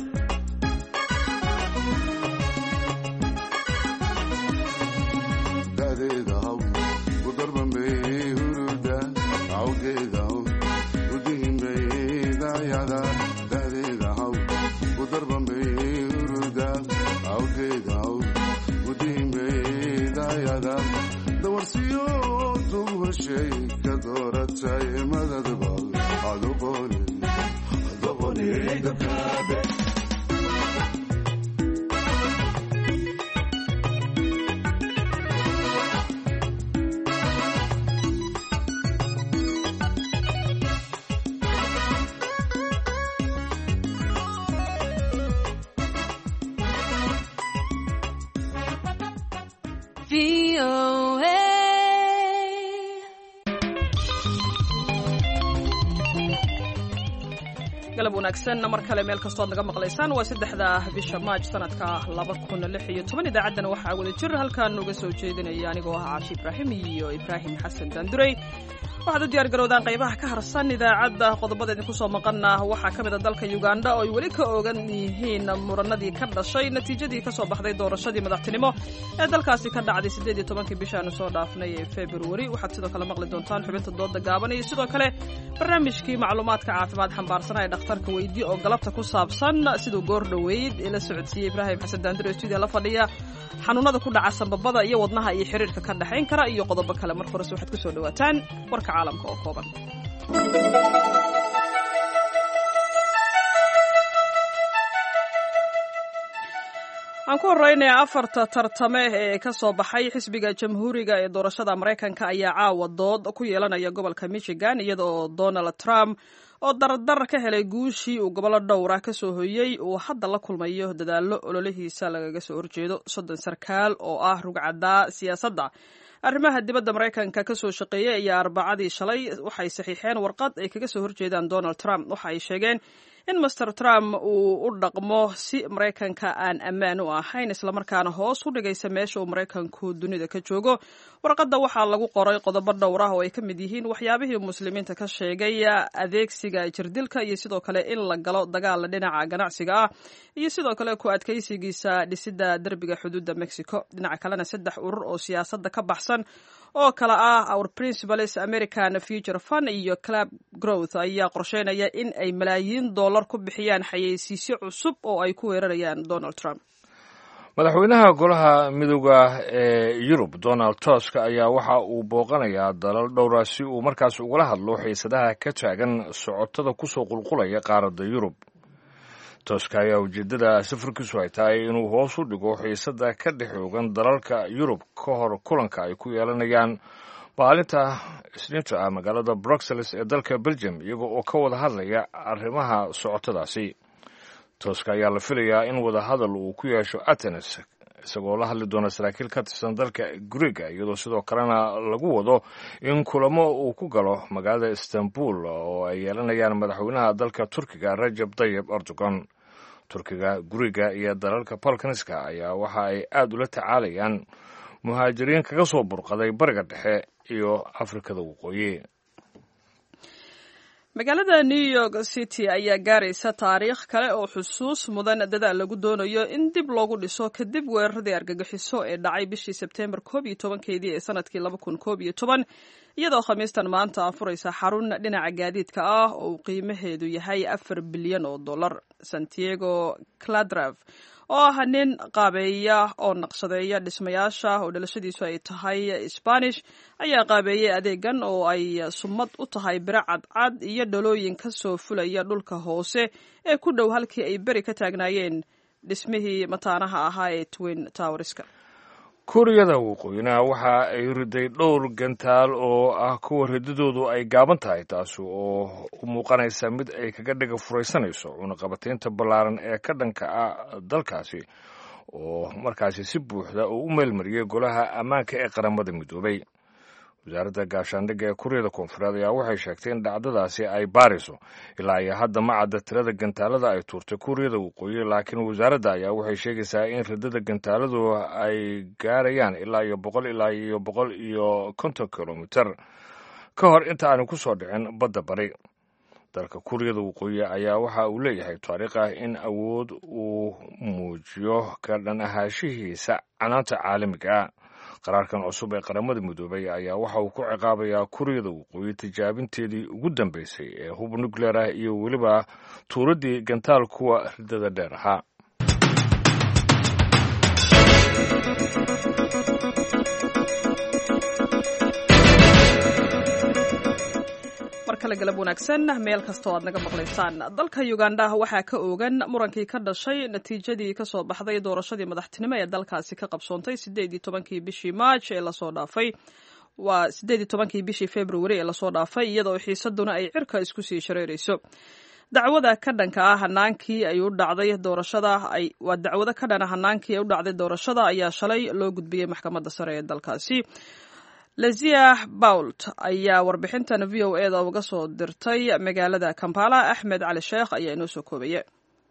dadeeda haw ku darbambay huruda awgeeda haw udihimbay dayada dadeeda haw ku darbambay huruda awgeeda haw udihimbay dayada dawarsiyo tubashay ka dooratay madadba adoqoni adoqoni dabkaabe galab wanaagsan mar kale meel kastood naga maqlaysaan waa saddexda bisha maaj sanadka laba kun lix iyo toban idaacaddana waxaa wada jir halkaan uga soo jeedinaya anigoo ah caashi ibraahim iyo ibraahim xasan daandurey waxaad u diyaar garowdaan qaybaha ka harsan idaacadda qodobada idinku soo maqana waxaa ka mid a dalka uganda oo ay weli ka ogan yihiin muranadii ka dhashay natiijadii kasoo baxday doorashadii madaxtinimo ee dalkaasi ka dhacday siddeed iyo tobankii bishaanu soo dhaafnay ee februari waxaad sidoo kale maqli doontaan xubinta dooda gaaban iyo sidoo kale barnaamijkii macluumaadka caafimaad xambaarsanaa ee dhakhtarka weydii oo galabta ku saabsan siduu goor dhoweyd ila socodsiiyey ibraahim xasan daandiro stuudiya la fadhiya xanuunada ku dhaca sambabada iyo wadnaha iyo xiriirka ka dhexayn kara iyo qodobo kale marka horese waxaad kusoo dhawaataan warka caalamka oo kooban aan ku horeynaya afarta tartame ee ka soo baxay xisbiga jamhuuriga ee doorashada maraykanka ayaa caawa dood ku yeelanaya gobolka michigan iyada oo donald trump oo dardar ka helay guushii uu gobollo dhowra ka soo hoyey uu hadda la kulmayo dadaallo ololihiisa lagaga soo horjeedo soddon sarkaal oo ah rugcaddaa siyaasadda arrimaha dibadda maraykanka ka soo shaqeeyey ayaa arbacadii shalay waxay saxiixeen warqad ay kaga soo horjeedaan donald trump waxa ay sheegeen in master trump uu u dhaqmo si maraykanka aan ammaan u ahayn islamarkaana hoos u dhigaysa meesha uu maraykanku dunida ka joogo warqadda waxaa lagu qoray qodobo dhowr ah oo ay ka mid yihiin waxyaabihii muslimiinta ka sheegay adeegsiga jirdilka iyo sidoo kale in la galo dagaala dhinaca ganacsiga ah iyo sidoo kale ku adkaysigiisa dhisidda derbiga xuduudda mexico dhinaca kalena saddex urur oo siyaasadda ka baxsan oo kale ah our principles american future fund iyo club growth ayaa qorsheynaya in ay malaayiin dollar ku bixiyaan xayeysiisyo cusub oo ay ku weerarayaan donald trump madaxweynaha golaha midooda ee yurub donald tusk ayaa waxa uu booqanayaa dalal dhowra si uu markaas ugala hadlo xiisadaha ka taagan socotada kusoo qulqulaya qaaradda yurub tusk ayaa ujeedada safarkiisu ay tahay inuu hoos u dhigo xiisada ka dhex oogan dalalka yurub ka hor kulanka ay ku yeelanayaan maalinta isniinta ah magaalada bruxelles ee dalka belgium iyaga oo ka wada hadlaya arrimaha socotadaasi tusk ayaa la filayaa in wadahadal uu ku yeesho atenes isagoo la hadli doona saraakiil ka tirsan dalka griega iyadoo sidoo kalena lagu wado in kulamo uu ku galo magaalada istanbul oo ay yeelanayaan madaxweynaha dalka turkiga rajab tayib erdogan turkiga guriga iyo dalalka balkaniska ayaa waxa ay aad ula tacaalayaan muhaajiriin kaga soo burqaday bariga dhexe iyo afrikada waqooyi magaalada new york city ayaa gaaraysa taariikh kale oo xusuus mudan dadaal lagu doonayo in dib loogu dhiso kadib weeraradii argagixiso ee dhacay bishii sebteembar koob iyo tobankeedii ee sanadkii laba kun koob iyo toban iyadoo khamiistan maanta afuraysa xarun dhinaca gaadiidka ah oo uu qiimaheedu yahay afar bilyan oo dollar santiago cladrav oo ah nin qaabeeya oo naqshadeeya dhismayaasha oo dhalashadiisu ay tahay sbanish ayaa qaabeeyey adeegan oo ay sumad u tahay biro cadcad iyo dhalooyin ka soo fulaya dhulka hoose ee ku dhow halkii ay beri ka taagnaayeen dhismihii mataanaha ahaa ee twin towerska kuuriyada waqooyina waxa ay riday dhowr gantaal oo ah kuwa ridadoodu ay gaaban tahay taasi oo u muuqanaysa mid ay kaga dhiga furaysanayso cunaqabataynta ballaaran ee ka dhanka ah dalkaasi oo markaasi si buuxda uu u meelmariyey golaha ammaanka ee qaramada midoobay wasaaradda gaashaandhigga ee kuuriyada koonfureed ayaa waxay sheegtay in dhacdadaasi ay baariso ilaa iyo hadda ma cadda tirada gantaalada ay tuurtay kuuriyada waqooyi laakiin wasaaradda ayaa waxay sheegaysaa in ridada gantaaladu ay gaarayaan ilaa iyo boqol ilaa iyo boqol iyo konton kilomiter ka hor inta aanay ku soo dhicin badda bari dalka kuuriyada waqooyi ayaa waxa uu leeyahay taariikh ah in awood uu muujiyo ka dhan ahaashihiisa canaanta caalamiga ah qaraarkan cusub ee qaramada midoobay ayaa waxa uu ku ciqaabayaa kuuriyada waqooyi tijaabinteedii ugu dambeysay ee hub nucleer ah iyo weliba tuuradii gantaal kuwa ridada dheer ahaa markale galab wanaagsan meel kastoo aad naga maqlaysaan dalka uganda waxaa ka oogan murankii ka dhashay natiijadii kasoo baxday doorashadii madaxtinimo ee dalkaasi ka qabsoontay sideed iyo tobankii bishii maaj ee lasoo dhaafay waa sideed iyo tobankii bishii februari ee lasoo dhaafay iyadoo xiisaduna ay cirka isku sii shareerayso dacwada ka dhanka ah hanaankii ay u dhacday doorashada waa dacwado ka dhana hanaankii ay u dhacday doorashada ayaa shalay loo gudbiyey maxkamadda sare ee dalkaasi lazia bault ayaa warbixintan v o e da uga soo dirtay magaalada kampala axmed cali sheekh ayaa inoo soo koobaya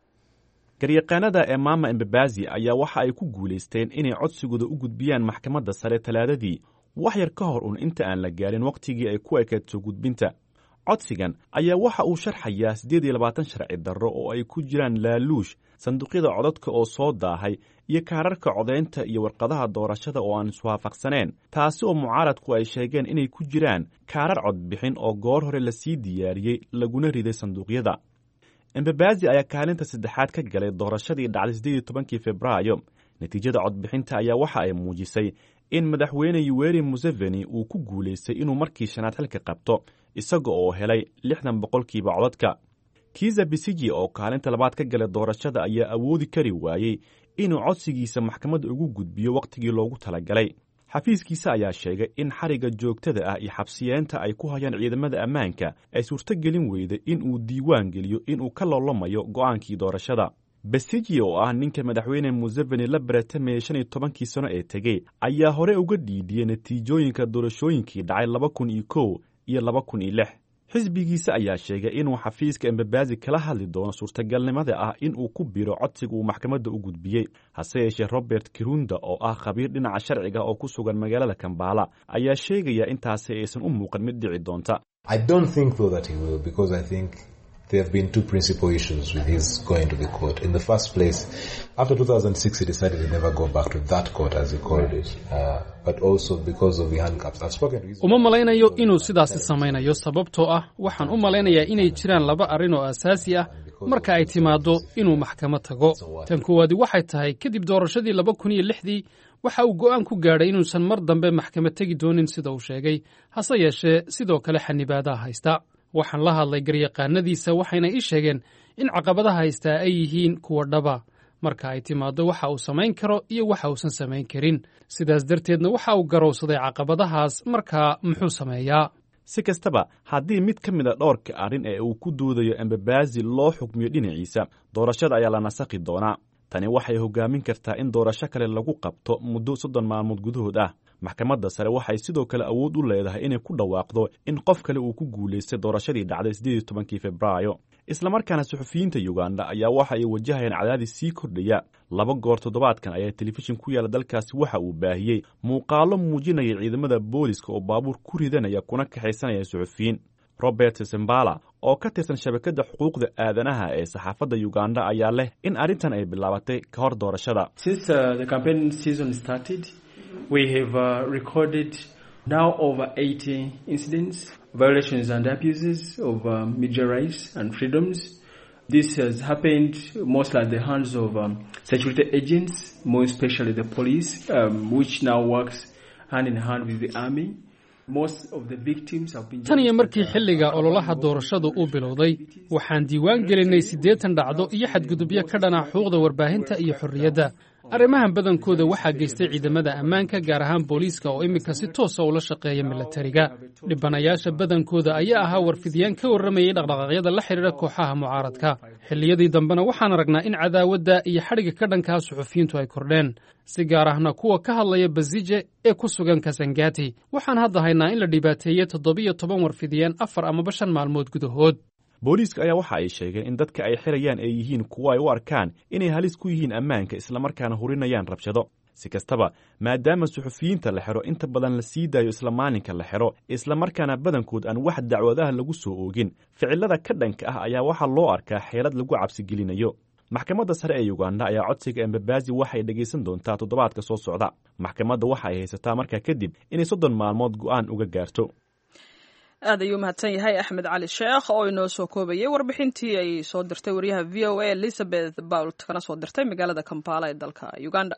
garyaqaanada ee maama embabazi ayaa waxa ay ku guulaysteen inay codsigooda u gudbiyaan maxkamadda sare talaadadii wax yar ka hor un inta aan la gaarin wakhtigii ay ku ekayd soo gudbinta codsigan ayaa waxa uu sharxayaa siddeed iyo labaatan sharci darro oo ay ku jiraan laaluush sanduuqyada codadka oo soo daahay iyo kaararka codaynta iyo warqadaha doorashada oo aan iswaafaqsaneen taasi oo mucaaradku ay sheegeen inay ku jiraan kaarar codbixin oo goor hore lasii diyaariyey laguna riday sanduuqyada embabazi ayaa kaalinta saddexaad ka galay doorashadii dhacday siddeed iyo tobankii februaayo natiijada codbixinta ayaa waxa ay muujisay in madaxweyne yuweri museveni uu ku guulaystay inuu markii shanaad xilka qabto isaga oo helay lixdan boqolkiiba codadka kiza bisiji oo kaalinta labaad ka galay doorashada ayaa awoodi kari waayey inuu codsigiisa maxkamadda ugu gudbiyo wakhtigii loogu talagalay xafiiskiisa ayaa sheegay in xarigga joogtada ah iyo xabsiyeenta ay ku hayaan ciidamada ammaanka ay suurtogelin weyday in uu diiwaan geliyo inuu ka loolamayo go'aankii doorashada besiji oo ah ninka madaxweyne museveni la baratamayey shan iyo tobankii sano ee tegey ayaa hore uga dhiidiyey natiijooyinka doorashooyinkii dhacay laba kun iyo kow iyo laba kun iyo lix xisbigiisa ayaa sheegay inuu xafiiska embabazi kala hadli doono suurtagalnimada ah in uu ku biro codsiga uu maxkamadda u gudbiyey hase yeeshee robert kirunda oo ah khabiir dhinaca sharciga oo ku sugan magaalada kambala ayaa sheegaya intaasi aysan u muuqan mid dhici doonta There have been two principal issues with his going to the court. In the first place, after 2006, he decided to never go back to that court, as he called it, uh, but also because of the handcuffs. I've spoken to his... uma malaynayo inuu sidaasi samaynayo sababtoo ah waxaan u malaynayaa inay jiraan laba arrin oo asaasi ah marka ay timaaddo inuu maxkamad tago tan koowaadi waxay tahay kadib doorashadii laba kun iyo lixdii waxa uu go'aan ku gaadhay inuusan mar dambe maxkamad tegi doonin sida uu sheegay hase yeeshee sidoo kale xanibaadaha haysta waxaan la hadlay garyaqaanadiisa waxayna ii sheegeen in caqabadaha haystaa ay yihiin kuwa dhaba marka ay timaaddo waxa uu samayn karo iyo waxa uusan samayn karin sidaas darteedna waxa uu garowsaday caqabadahaas markaa muxuu sameeyaa si kastaba haddii mid ka mid a dhowrka arrin ee uu ku doodayo embabazi loo xukmiyo dhinaciisa doorashada ayaa la nasakhi doonaa tani waxay hoggaamin kartaa in doorasho kale lagu qabto muddo soddon maalmood gudahood ah maxkamadda sare waxay sidoo kale awood u leedahay inay ku dhawaaqdo in qof kale uu ku guulaystay doorashadii dhacday siddeed iyo tobankii februaayo islamarkaana suxufiyiinta yuganda ayaa waxa ay wajahayaan cadaadis sii kordhaya laba goor toddobaadkan ayaa telefishin ku yaala dalkaasi waxa uu baahiyey muuqaallo muujinaya ciidamada booliska oo baabuur ku ridanaya kuna kaxaysanaya suxufiyiin robert sembala oo ka tirsan shabakadda xuquuqda aadanaha ee saxaafadda yuganda ayaa leh in arrintan ay bilaabatay ka hor doorashada we have uh, recorded now over 80 incidents, violations and abuses of uh, media rights and freedoms. This has happened mostly at the hands of um, security agents, more especially the police, um, which now works hand in hand with the army. tan iyo markii xilliga ololaha doorashadu uu bilowday waxaan diiwaan gelinay siddeetan dhacdo iyo xadgudubyo ka dhana xuquuqda warbaahinta iyo xorriyadda arrimahan badankooda waxaa geystay ciidamada ammaanka gaar ahaan booliiska oo iminka si toosa ula shaqeeya milatariga dhibanayaasha badankooda ayaa ahaa warfidiyaan ka warramayay dhaqdhaqaaqyada la xidhiidha kooxaha mucaaradka xilliyadii dambena waxaan aragnaa in cadaawadda iyo xadhigga ka dhankaa suxufiyiintu ay kordheen si gaar ahna kuwa ka hadlaya basije ee ku sugan kasangati waxaan hadda haynaa in la dhibaateeyey toddobiyo toban warfidiyaan afar amaba shan maalmood gudahood booliiska ayaa waxa ay sheegeen in dadka ay xirayaan ay yihiin kuwo ay u arkaan inay halis ku yihiin ammaanka islamarkaana hurinayaan rabshado si kastaba maadaama suxufiyiinta la xidho inta badan la sii daayo isla maalinka la xidho islamarkaana badankood aan wax dacwadaha lagu soo oogin ficilada ka dhanka ah ayaa waxaa loo arkaa xeelad lagu cabsigelinayo maxkamadda sare ee uganda ayaa codsiga embabasi waxay dhegaysan doontaa toddobaadka soo socda maxkamadda waxa ay haysataa markaa kadib inay soddon maalmood go'aan uga gaarto aad ayuu mahadsan yahay axmed cali sheekh oo inoo soo koobayay warbixintii ay soo dirtay wariyaha v o a elizabeth bault kana soo dirtay magaalada kampala ee dalka uganda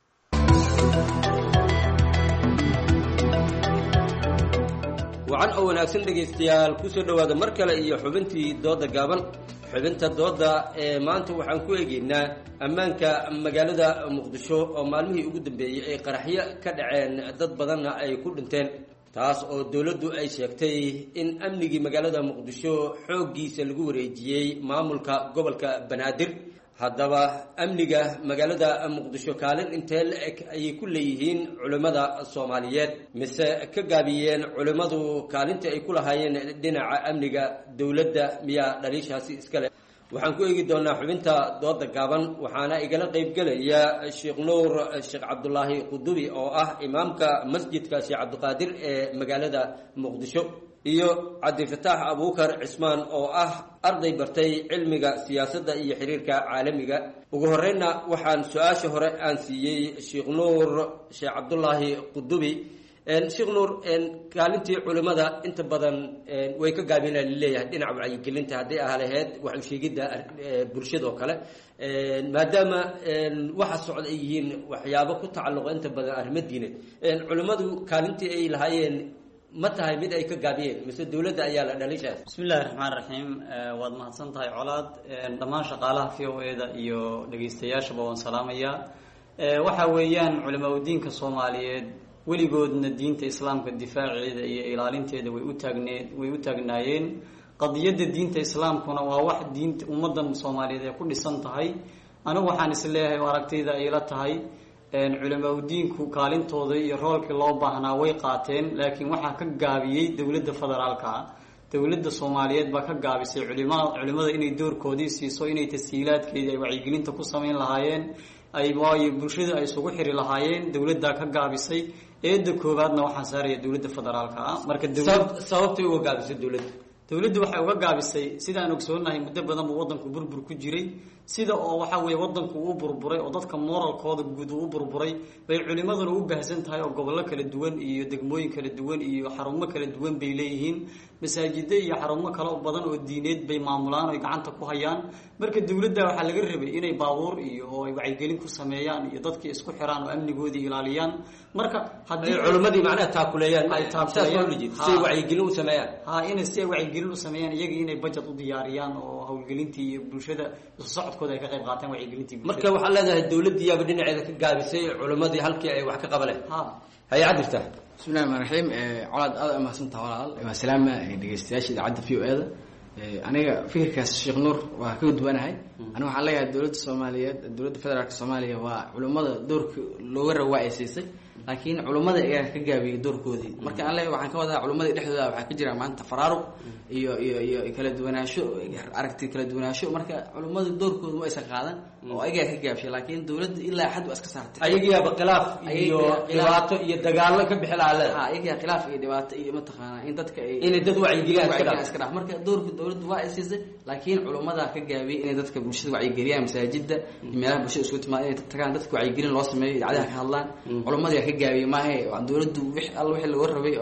wacan oo wanaagsan dhegaystayaal ku soo dhowaada mar kale iyo xubintii dooda gaaban xubinta dooda ee maanta waxaan ku eegaynaa ammaanka magaalada muqdisho oo maalmihii ugu dambeeyey ay qaraxyo ka dhaceen dad badanna ay ku dhinteen taas oo dowladdu ay sheegtay in amnigii magaalada muqdisho xooggiisa lagu wareejiyey maamulka gobolka banaadir haddaba amniga magaalada muqdisho kaalin intee la-eg ayay ku leeyihiin culimmada soomaaliyeed mise ka gaabiyeen culimmadu kaalintii ay ku lahaayeen dhinaca amniga dowladda miyaa dhaliishaasi iskale waxaan ku eegi doonaa xubinta dooda gaaban waxaana igala qaybgelaya sheekh nuur sheekh cabdulaahi qudubi oo ah imaamka masjidka sheekh cabdiqaadir ee magaalada muqdisho iyo cabdifataax abuukar cismaan oo ah arday bartay cilmiga siyaasadda iyo xiriirka caalamiga ugu horreynna waxaan su-aasha hore aan siiyey sheekh nuur sheekh cabdulaahi qudubi sheekh nuur kaalintii culimmada inta badan way ka gaabina laleeyahay dhinaca wacyigelinta hadday ah lahayd wax usheegidda bulshada oo kale maadaama waxa socda ay yihiin waxyaabo ku tacalluqa inta badan arrimo diineed culimmadu kaalintii ay lahaayeen ma tahay mid ay ka gaabiyeen mise dowladda ayaa la dhalishaas bismillahi raxmaan raxiim waad mahadsan tahay colaad dhammaan shaqaalaha v o e da iyo dhegaystayaashaba waan salaamayaa waxa weeyaan culimaa udiinka soomaaliyeed weligoodna diinta islaamka difaaceeda iyo ilaalinteeda way u taagnee way u taagnaayeen qadiyadda diinta islaamkuna waa wax diinta ummaddan soomaaliyeed ay ku dhisan tahay anigu waxaan is leeyahay oo aragtayda ayla tahay culimaa udiinku kaalintooda iyo roolkii loo baahnaa way qaateen laakiin waxaa ka gaabiyey dowladda federaalka ah dowladda soomaaliyeed baa ka gaabisay culima culimada inay doorkoodii siiso inay tashiilaadkeedii ay wacyigelinta ku samayn lahaayeen ay waayo bulshada ay isugu xiri lahaayeen dowladdaa ka gaabisay eedda koowaadna waxaa saaraya dowladda federaalka ah marka sababtay uga gaabisay dowladda dowladdu waxay uga gaabisay sidaan ogsoonahay muddo badan buu waddanku burbur ku jiray sida oo waxa weeye waddanku uu burburay oo dadka moralkooda guud uu burburay bay culimaduna u baahsan tahay oo gobollo kala duwan iyo degmooyin kala duwan iyo xarumo kala duwan bay leeyihiin masaajida iyo xarumo kale badan oo diineed bay maamulaan oy gacanta ku hayaan marka dowladda waxaa laga rabay inay baabuur iyo oo ay wacyigelin ku sameeyaan iyo dadkii isku xiraan oo amnigoodii ilaaliyaan marka haddii culimadii macnaha taakuleeyaan ay taakuleeyaan wacyigelin u sameeyaan ha inay si ay wacyigelin u sameeyaan iyagii inay budget u diyaariyaan oo howlgelintii iyo bulshada isu socodkooda ay ka qayb qaataan wacyigelintii marka waxaa leedahay dowladdiiyaaba dhinaceeda ka gaabisay culimadii halkii ay wax ka qabaleen hayaa jirta bismillahi raxmaan raxiim colaad aada umahadsantaha walaal waa salaama dhegeystayaasha idaacadda v o e da aniga fikirkaas sheekh nuur waa ka duwanahay aniga waxaan leeyahay dowladda soomaaliyeed dowladda federaalk soomaaliya waa culimmada doorka looga raba waa ay siisay laakiin culummada ayaa ka gaabiyey doorkoodii marka aan leeyahay waxaan ka wadaa culimmada dhexdooda waxaa ka jira maanta faraaruq iyo iyo iyo kala duwanaansho aragti kala duwanaansho marka culimmada doorkooda ma aysan qaadan oo ayagaa ka gaabshay laakiin dowladda ilaa xad waa iska saartay ayagiyaaba khilaaf iyo dhibaato iyo dagaallo ka bixi lahaa leeda ayagaa khilaaf iyo dhibaato iyo mataqaanaa in dadka ay inay dad wacyigeliyaan iska dhaaf iska dhaaf marka doorka dowladda waa ay siisay laakiin culimmadaa ka gaabiyey inay dadka bulshada wacyigeliyaan masaajida iyo meelaha bulshada isugu timaada inay tagaan dadka wacyigelin loo sameeyo idaacadaha ka hadlaan culimmadaa ka gaabiyey maahe dowladdu wix alla wixii laga rabay oo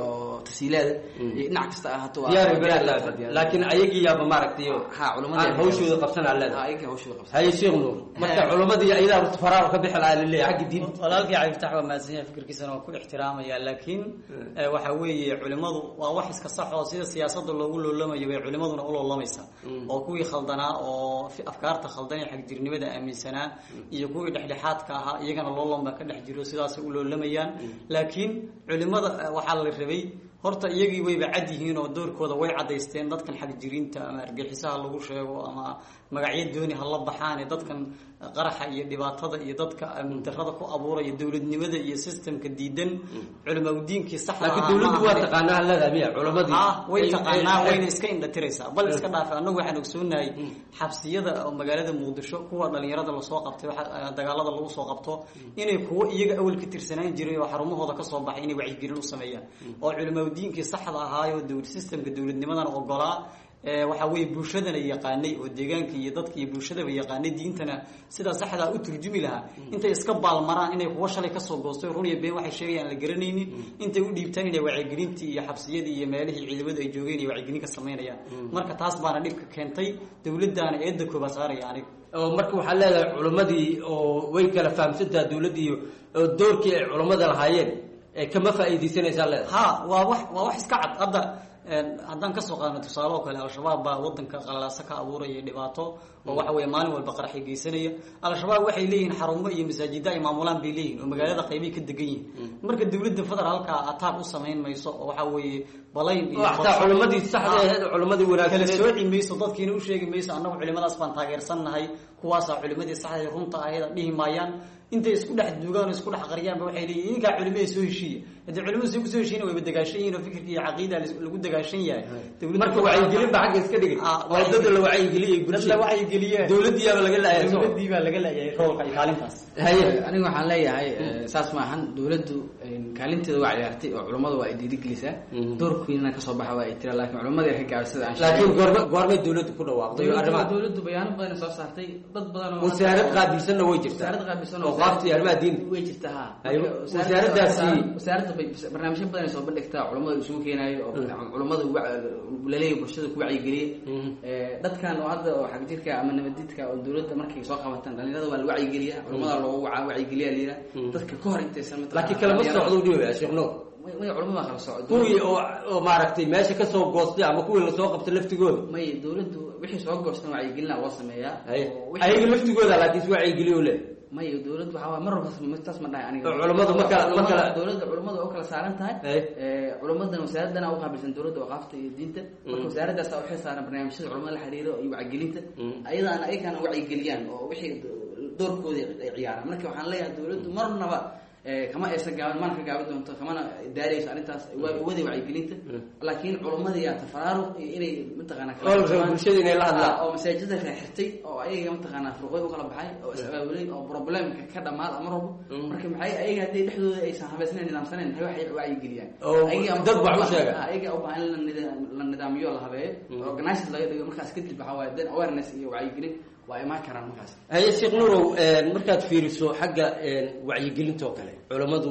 tasiilaada iyo dhinac kasta ahaato waa- diyaar waa balaad diyaar laakiin diyaar. laakiin ayagii yaaba maaragtay ha culimada aan hawshooda qabsanaa leedahay ayaga hawshooda qabsan haye sheekh nuur marka culimadii ayadaa faraar ka bixi lahaa laleeyahay xagga diinta walaalkii cabdifatax waa mahadsan yahay fikirkiisana waa ku ixtiraamaya laakiin eh, waxa weeye culimadu waa wax iska sax oo sida siyaasada loogu loolamayo bay culimaduna u loolamaysaa oo kuwii khaldanaa oo fi- afkaarta khaldan ee xagjirnimada aaminsanaa iyo kuwii dhexdhexaadka ahaa iyagana loolon baa ka dhex jiro sidaasay u loolamayaan laakiin culimada eh, waxaa la rabay horta iyagii wayba cad yihiin oo doorkooda way cadaysteen dadkan xagjiriinta ama argaxisaha lagu sheego ama magacyo dooni ha la baxaane dadkan qaraxa iyo dhibaatada iyo dadka amni darrada ku abuuraya dowladnimada iyo systemka diidan culimaudiinkii saxda laakiin ahaa dowladdu ma waa ahayn. taqaanaa leedahay miya culimadii ah way Ay- taqaanaa ay- wayna iska indhatiraysaa bal iska dhaafa annagu waxaan ogsoonahay xabsiyada oo magaalada muqdisho kuwa dhalinyarada lasoo qabtay waxa dagaalada lagu soo qabto inay kuwo iyaga awal ka tirsanaan jiray oo xarumahooda kasoo baxay inay wacyigelin u sameeyaan oo culimaudiinkii saxda ahaayo dowlad systemka dowladnimadana ogolaa ee waxa weeye bulshadana yaqaanay oo deegaanka iyo dadka iyo bulshadaba yaqaanay diintana sidaa saxdaa u turjumi lahaa intay iska baalmaraan inay kuwa shalay kasoo goostay run iyo been waxay sheegayaan la garanaynin intay u dhiibtaan inay wacyigelintii iyo xabsiyadii iyo meelihii ciidamadu ay joogeen iyo wacyigelin ka samaynayaan marka taas baana dhibka keentay dowladdaana eedda koobaad saaraya aniga oo marka waxaa leedahay culimmadii oo way kala fahamsantaha dowladdii oo doorkii ay culimmada lahaayeen ee kama faa'iidaysanaysaa leedahay ha waa wax waa wax iska cad hadda een, haddaan kasoo qaadno tusaale oo kale al-shabaab baa wadanka qalalaasa ka abuuraya dhibaato oo waxa weeye maalin walba qaraxi geysanaya al-shabaab waxay leeyihiin xarumo iyo masaajida ay maamulaan bay leeyihin oo magaalada qaybay ka degan yihiin marka dowladda federaalka ataaq u samayn mayso oo waxa weeye balayn iyo Oo xataa culimmadii saxda ahayd, culimmadii wanaagsaneed. kala sooci mayso dadkiina u sheegi mayso annagu culimadaas baan taageersannahay kuwaasaa culimadii saxda runta ahayd dhihi maayaan intay isku dhex duugaan oo isku dhex qariyaanba waxay leeyihin idinkaa culimada soo heshiiya haddii culimadu say kusoo heshiina wayba dagaashan yihin oo fikirka iyo caqiida lagu dagaashan yahay Dowladda marka wacyigelin ba xagga iska dhigay Ah, oo dada la wacyigeliyey bulshada dadla wacyigeliyeen dowladdiiyaaba laga laayay soo dowladdii baa laga laayay roolka iyo kaalintaas aniga waxaan leeyahay eh, saas maahan dowladdu eh, kaalinteeda waa ciyaartay oo culummadu waa ay dhiirigelisaa doorkiina kasoo baxa waa ay tira laakiin culummada ay ka gaabay sida aan laakiin sheegay. goorma goormay dowladdu ku dhawaaqday dowladdu arrimaha dowladdu bayaano badan soo saartay dad badan oo wasaarad qaabilsanna way jirtaa wasaarad qaabilsan oo qaabta iyo arrimaha diinta way jirtaa ha Ay, Marka wasaaraddaasi- wasaaradda bay barnaamijyo badan ay soo bandhigtaa culummada isugu keenaayo oo culummada wa- laleeyahay bulshada ku wacyigeliya Eh, dadkan oo hadda oo xagjirka ama nabadidka oo dowladda markay soo qabataan dhalinyarada waa la wacyigeliya culummada loogu waca wacyigeliya layidhaha dadka ka hor intaysan mataqaanaa laakiin kalama dhalinyarada- socdo dhibaya sheekh nuur may may culummada kala socdo kuwii oo oo maaragtay meesha ka soo goostay ama kuwii lasoo qabtay laftigooda may dowladdu wixii soo goostan wacyigelina loo sameeyaa Haye. oo wixii- ayaga laftigooda laakiin is wacyigeliyo le may dowladdu waxaa waay mar walba taas ma dhahay aniga Oo culummadu ma kala- ma kala- dowladda culummadu oo kala saaran tahay Haye. Eh, culummadan wasaaradana u qaabilsan dowladda waqaafta iyo diinta marka wasaaraddaas waxay saaran barnaamijyada culamada la xiriiro iyo wacyigelinta ayadaana ayagana wacyigeliyaan oo wixii doorkooda ay ciyaaraan marka waxaan leeyahay dowladdu marnaba eh, kama aysan gaaban mana ka gaabi doonto kamana daarayso arrintaas waa waday wacyigelinta laakiin culummadii yaa tafaraaruq iyo inay mataqaanaa kala Oo la rabo duwan- bulshada inay la hadlaan. Ah, oo masaajida xirxirtay oo ayaga mataqaanaa furqoy u kala baxay oo is-abaabulay oo problemka ka dhamaada mar walba marka maxay ayaga haddii dhexdooda aysan habaysnayn nidaamsanayn maxay waxay wacyigeliyaan Oo Ayaga- dad wax u sheega. Ah, ayaga u baahan in la nida- la nidaamiyo la habeeyo organized laga dhigo markaas kadib waxaa waaye then awareness iyo wacyigelin waa imaan karaan markaas haye sheekh nuurow een, markaad fiiriso xagga een, wacyigelinta oo kale culammadu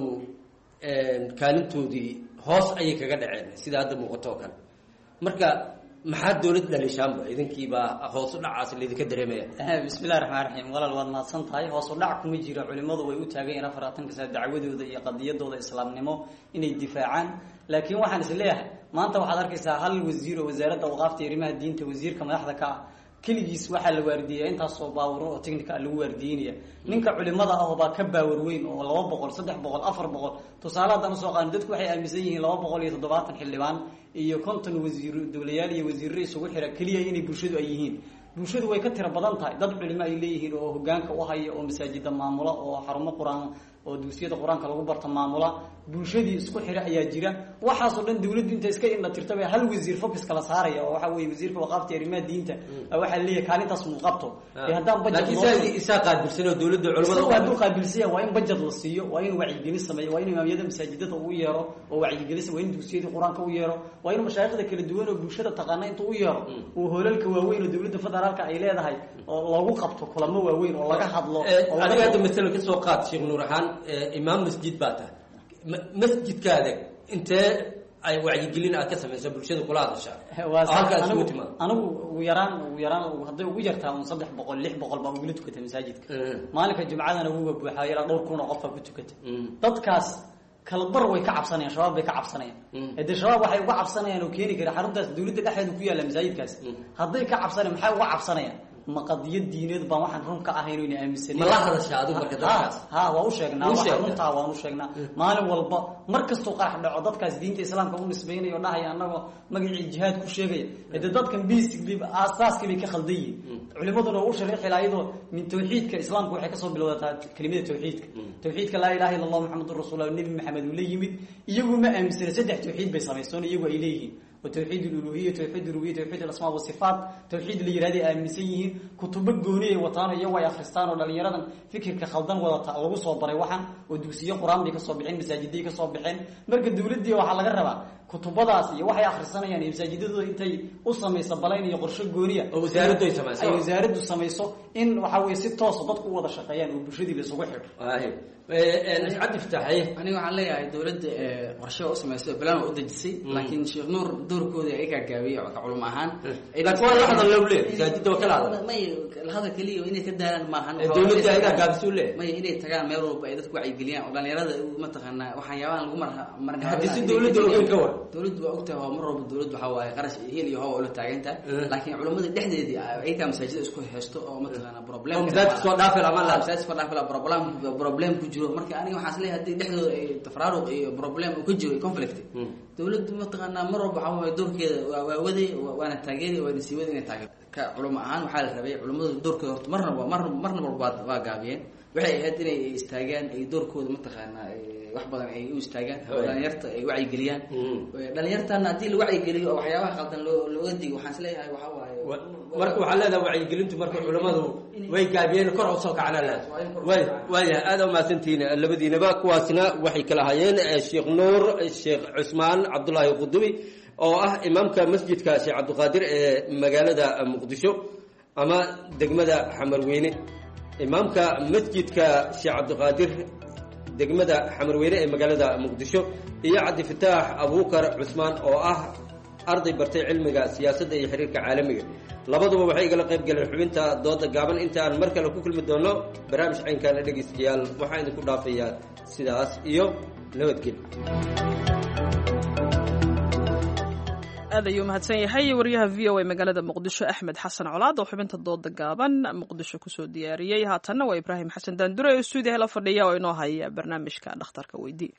een, kaalintoodii hoos ayay kaga dhaceen sida hadda muuqato oo kale marka maxaa dowlad dhalishaanba idinkiibaa hoos u dhacaas laydinka dareemaya bismillahi raxmaan raxiim walaal waad mahadsan tahay hoos u dhac kuma jira culimmadu way u taagan yihiin afaraatanka sano dacwadooda iyo qadiyadooda islaamnimo inay difaacaan laakiin waxaan is leeyahay maanta waxaad arkaysaa hal wasiir oo wasaaradda awqaafta iyo arrimaha diinta wasiirka madaxda ka ah keligiis waxaa la waardiyeya intaasoo baawuro oo technica lagu waardiyeynaya ninka culimada ah oo baa ka baawar weyn oo laba boqol saddex boqol afar boqol tusaale haddaan usoo qaadno dadku waxay aaminsan yihiin laba boqol iyo toddobaatan xildhibaan iyo konton wasiir dowlayaal iyo wasiirro isugu xira keliya inay bulshadu ay yihiin bulshadu way ka tiro badan tahay dad culimo ay leeyihiin oo hogaanka u haya oo masaajida maamula oo xarumo qur-aan oo dugsiyada qur-aanka lagu barto maamula bulshadii isku xira ayaa jira waxaasoo dhan dawladdu inta iska indha tirta bay hal wasiir focus kala saaraya oo waxa weye wasiirka waqaafta iyo arrimaha diinta waxaa leeyahay kaalintaas muu qabto ee haddaan budget laakiin loo saa isaa qaabilsan oo dowladda isagu culamada hadduu qaabilsan yahay waa in budget la siiyo waa in wacyigelin sameeyo waa in imaamyada masaajidada uu yeero oo wacyigelin waa in dugsiyadii qur-aanka u yeero waa in mashaayikhda kala duwan oo bulshada taqaana intuu u yeero uu hoolalka waaweyn oo dowladda federaalka ay leedahay oo loogu qabto kulamo waaweyn oo laga hadlo oo laga- adiga hadda masala ka soo qaad sheekh nuur ahaan eh, imaam masjid baa tahay Ma- masjidkaada intee ay wacyigelin aad ka samayso bulshada kula hadasha waa oo halkaas anigu ugu timaado anigu ugu yaraan ugu yaraan hadday ugu yartaa un saddex boqol lix boqol baa ugula tukata masaajidka maalinka jumcadana wuga buuxaa ilaa dhowr kun oo qof baa ku tukata dadkaas kala bar way ka cabsanayaan shabaab bay ka cabsanayaan hadee shabaab waxay uga cabsanayaan oo keeni kara xaruntaas dowladda dhexdeeda ku yaalla masaajidkaas hadday ka cabsanayaan maxay uga cabsanayaan ma qadiyad diineed baan waxaan run ka ahayn oyna aaminsaneyn Ma la hadashaa adigu marka dadkaas? ha waa u sheegnaa U waxa sheegtaa? runtaa waan u sheegnaa maalin walba mar kastuu qarax dhaco dadkaas diinta islaamka u nisbeynaya oo dhahaya annagoo magacii jihaad ku sheegaya hade dadkan basically aasaaskii bay ka khaldan yihiin culimaduna waa u shariixi lahaa iyadoo min tawxiidka islaamka waxay kasoo bilowdataa kelimada tawxiidka tawxiidka laa ilaha illa allah maxamedun rasuulullah nebi maxamed uu la yimid iyagu ma aaminsana saddex tawxiid bay samaysoon iyagu ay leeyihiin وتوحيد الألوهية توحيد الربوبية توحيد الأسماء والصفات توحيد اللي يرادي آمنسيه كتب جونية وطانا يوا يا خريستان ولا يرادا فكر كخلدان ولا تعلقوا صوبري وحن ودوسية قرآن بيك صوبحين مساجدي كصوبحين مرق الدولة دي وحلا جربا كتبadaas iyo waxay akhrisanayaan masaajidadu intay u sameeyso balayn iyo qorshe gooniya oo wasaaraddu ay samayso. ay wasaaraddu samayso in waxa weeye si toos ah dadku u wada shaqeeyaan oo bulshadii la isugu xidho cabdi fitaxay aniga waxaan leeyahay dowladda ee qorshe u samaysay plan u dejisay laakiin sheekh nuur doorkooda ay gaagaabiyey oo ka culum ahaan Laakiin waa la hadal loo leeyahay, masaajidda waa kala hadal. may la hadal keliya inay ka daalaan maahan Ee, dowladda ayagaa gaabisay u leeyahay. may inay tagaan meel walba ay dadku wacyigeliyaan oo dhalinyarada mataqaanaa waxyaabahan lagu mar marna Haddii si dowladda ogeyn ka war. dowladdu waa ogtahay oo mar walba dowladdu waxaa waaye qarash hel iyo hawa ula taagantahay laakiin culimmada dhexdeedii ayagaa masaajida isku haysto oo mataqaanaa problem Oo masaajidka soo dhaafi lahaa, ma laha. masaajidka soo dhaafi lahaa, problem problem ku jiro marka aniga waxaan isleeyahay haddii dhexdooda ay tafraaruq iyo problem uu ka jiro conflict dowladdu mataqaanaa mar walba waxaa waaye doorkeeda waa waa waday waa- waana taageeri waana sii waday inay taageer ka culimo ahaan waxaa la rabay culimmadu doorkooda horta marnaba mar marna walba waa- waa gaabiyeen waxay ahayd inay istaagaan ay doorkooda mataqaanaa ay wax badan ay u istaagaan oo Right. dhalinyarta ay wacyigeliyaan dhalinyartana haddii la wacyigeliyo oo waxyaabaha qaldan loo looga digo waxaan isleeyahay waxaa waaye marka waxaa leedahay wacyigelintu marka culimmadu way gaabiyeen kor u soo kacna leedahay way waayahay aad umahadsantihiin labadiinaba kuwaasina waxay kala hayeen eh, sheekh nuur sheekh cusmaan cabdulaahi qudubi oo ah imaamka masjidka sheekh cabdiqaadir ee magaalada muqdisho ama degmada xamarweyne imaamka masjidka sheekh cabdiqaadir degmada xamarweyne ee magaalada muqdisho iyo cabdi fataax abuukar cusmaan oo ah arday bartay cilmiga siyaasadda iyo xiriirka caalamiga labaduba waxay igala qayb galeen xubinta dooda gaaban inta aan mar kale ku kulmi doono barnaamij caynkaana dhegaystayaal waxaan idinku dhaafayaa sidaas iyo nabadgelyo aad ayuu mahadsan yahay wariyaha v o a magaalada muqdisho axmed xasan colaad oo xubinta dooda gaaban muqdisho kusoo diyaariyey haatanna waa ibraahim xasan daandure oo stuudiyaha la fadhiya oo inoo haya barnaamijka dhakhtarka weydii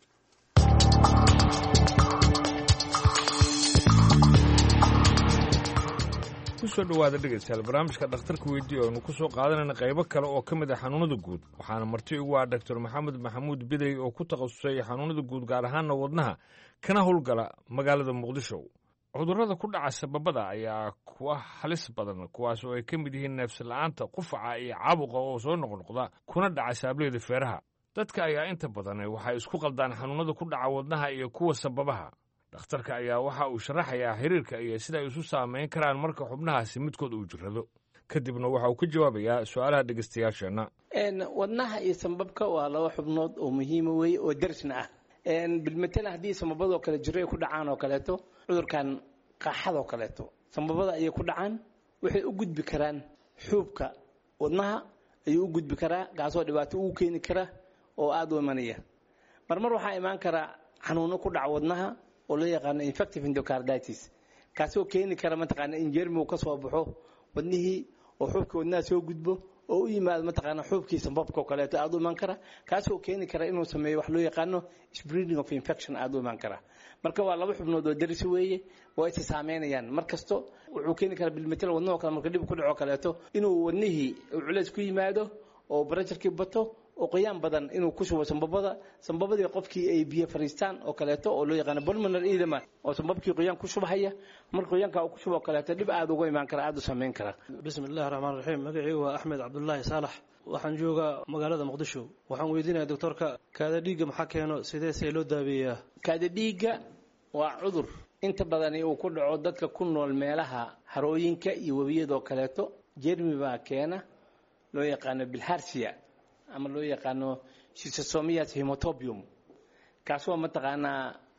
kusoo dhowaada dhegaystayaal barnaamijka dhakhtarka weydii oo aynu ku soo qaadanayna qaybo kale oo ka mid ah xanuunada guud waxaana marti ugu ah doctor maxamed maxamuud bidey oo ku takhasusay xanuunada guud gaar ahaana wadnaha kana howlgala magaalada muqdisho cudurrada ku dhaca sababada ayaa kuwa halis badan kuwaas oo ay ka mid yihiin neefsila'aanta qufaca iyo caabuqa oo soo noqnoqda kuna dhaca saableeda feeraha dadka ayaa inta badan waxay isku qaldaan xanuunada ku dhaca wadnaha iyo kuwa sababaha dhakhtarka ayaa waxa uu sharaxayaa xiriirka iyo sida ay isu saamayn karaan marka xubnahaasi midkood uu jirrado kadibna waxa uu ka jawaabayaa su'aalaha dhegaystayaasheenna wadnaha iyo sambabka waa laba xubnood oo muhiima wey oo darsna ah bilmatala haddii sambabadoo kale jiro ay ku dhacaan oo kaleeto cudurkan qaaxadoo kaleeto sambabada ayay ku dhacaan waxay u gudbi karaan xuubka wadnaha ayuu u gudbi karaa kaasoo dhibaato ugu keeni kara oo aada u imanaya marmar waxaa imaan karaa xanuuno ku dhaca wadnaha oo loo yaqaano infective endocarditis kaasoo keeni kara mataqaana in jermigu ka soo baxo wadnihii oo xuubkii wadnaha soo gudbo oo u yimaado mataqaana xuubkii sambabka oo kaleeto aada u imaan kara kaasoo keeni kara inuu sameeyo wax loo yaqaano spreading of infection aada u imaan kara marka waa laba xubnood oo darisi weeye waa isa saameynayaan mar kasto wuxuu keeni karaa bilmetel wadnahoo kale marka dhib ku dhaco kaleeto inuu wadnihii culeys ku yimaado oo barajarkii bato oo qoyaan badan inuu ku shubo sambabada sambabadii qofkii ay biyo fariistaan oo kaleeto oo loo yaqaano pulmonary edema oo sambabkii qoyaan ku shubhaya marka qoyaanka uu ku shubo kaleeto dhib aada uga imaan kara aada u saameyn kara bismi illahi raxmaan raxiim magacaygu waa axmed cabdulaahi saalax waxaan joogaa magaalada muqdisho waxaan weydiinaya doctorka kaada dhiigga maxaa keeno sidee see loo daabeeyaa kaada dhiigga waa cudur inta badani uu ku dhaco dadka ku nool meelaha harooyinka iyo webiyadoo kaleeto jermi baa keena loo yaqaano bilharsia ama loo yaqaano schistosomias hemotobium kaasoo mataqaanaa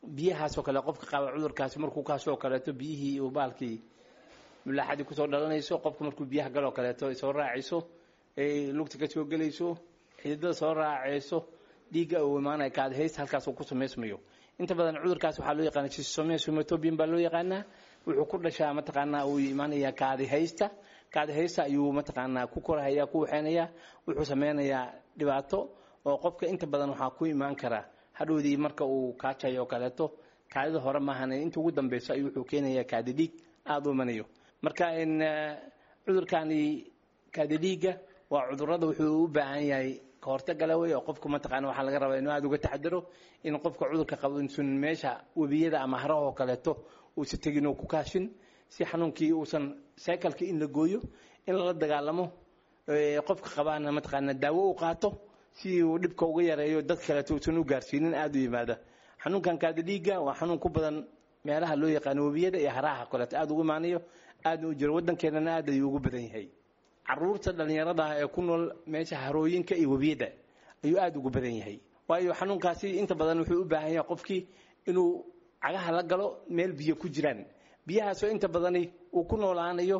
biyahaas oo kale qofka qaba cudurkaasi markuu kaasoo kaleeto biyihii uu baalkii mulaaxadii kusoo dhalanayso qofka markuu biyaha galoo kaleeto ay soo raacayso ay lugta ka soo gelayso xididada soo raacayso dhiigga uu imaanaya kaadihaysta halkaas uu ku samaysmayo inta badan cudurkaas waxaa loo yaqaana sisomesomatobian baa loo yaqaanaa wuxuu ku dhashaa mataqaanaa uu imaanaya kaadihaysta kaadihaysta ayuu mataqaanaa ku korahaya ku waxeynaya wuxuu sameynayaa dhibaato oo qofka inta badan waxaa ku imaan kara hadhowdii marka uu kaajayo oo kaleeto kaadida hore maahan inta ugu dambeyso ayuu wuxuu keenayaa kaadi dhiig aada u imanayo marka cudurkani kaadi dhiigga waa cudurada wuxuu u baahan yahay kahortagala wey oo qofku mataqaana waxaa laga rabaa inuu aada uga taxadaro in qofka cudurka qabo insun meesha webiyada ama haraha oo kaleeto uusa tegin oo ku kaashin si xanuunkii uusan cycleka in la gooyo in lala dagaalamo qofka qabaana mataqaana daawo u qaato si uu dhibka uga yareeyo dad kaleeto uusan u gaarsiinin aada u yimaada xanuunkan kaadi dhiigga waa xanuun ku badan meelaha loo yaqaano webiyada iyo haraha kaleeto aada ugu imaanayo aada u jiro waddankeenana aad ayuu ugu badan yahay caruurta dhallinyarada ah ee ku nool meesha harooyinka iyo webiyada ayuu aada ugu badan yahay waayo xanuunkaasi inta badan wuxuu u baahan yahay qofkii inuu cagaha la galo meel biyo ku jiraan biyahaasoo inta badani uu ku noolaanayo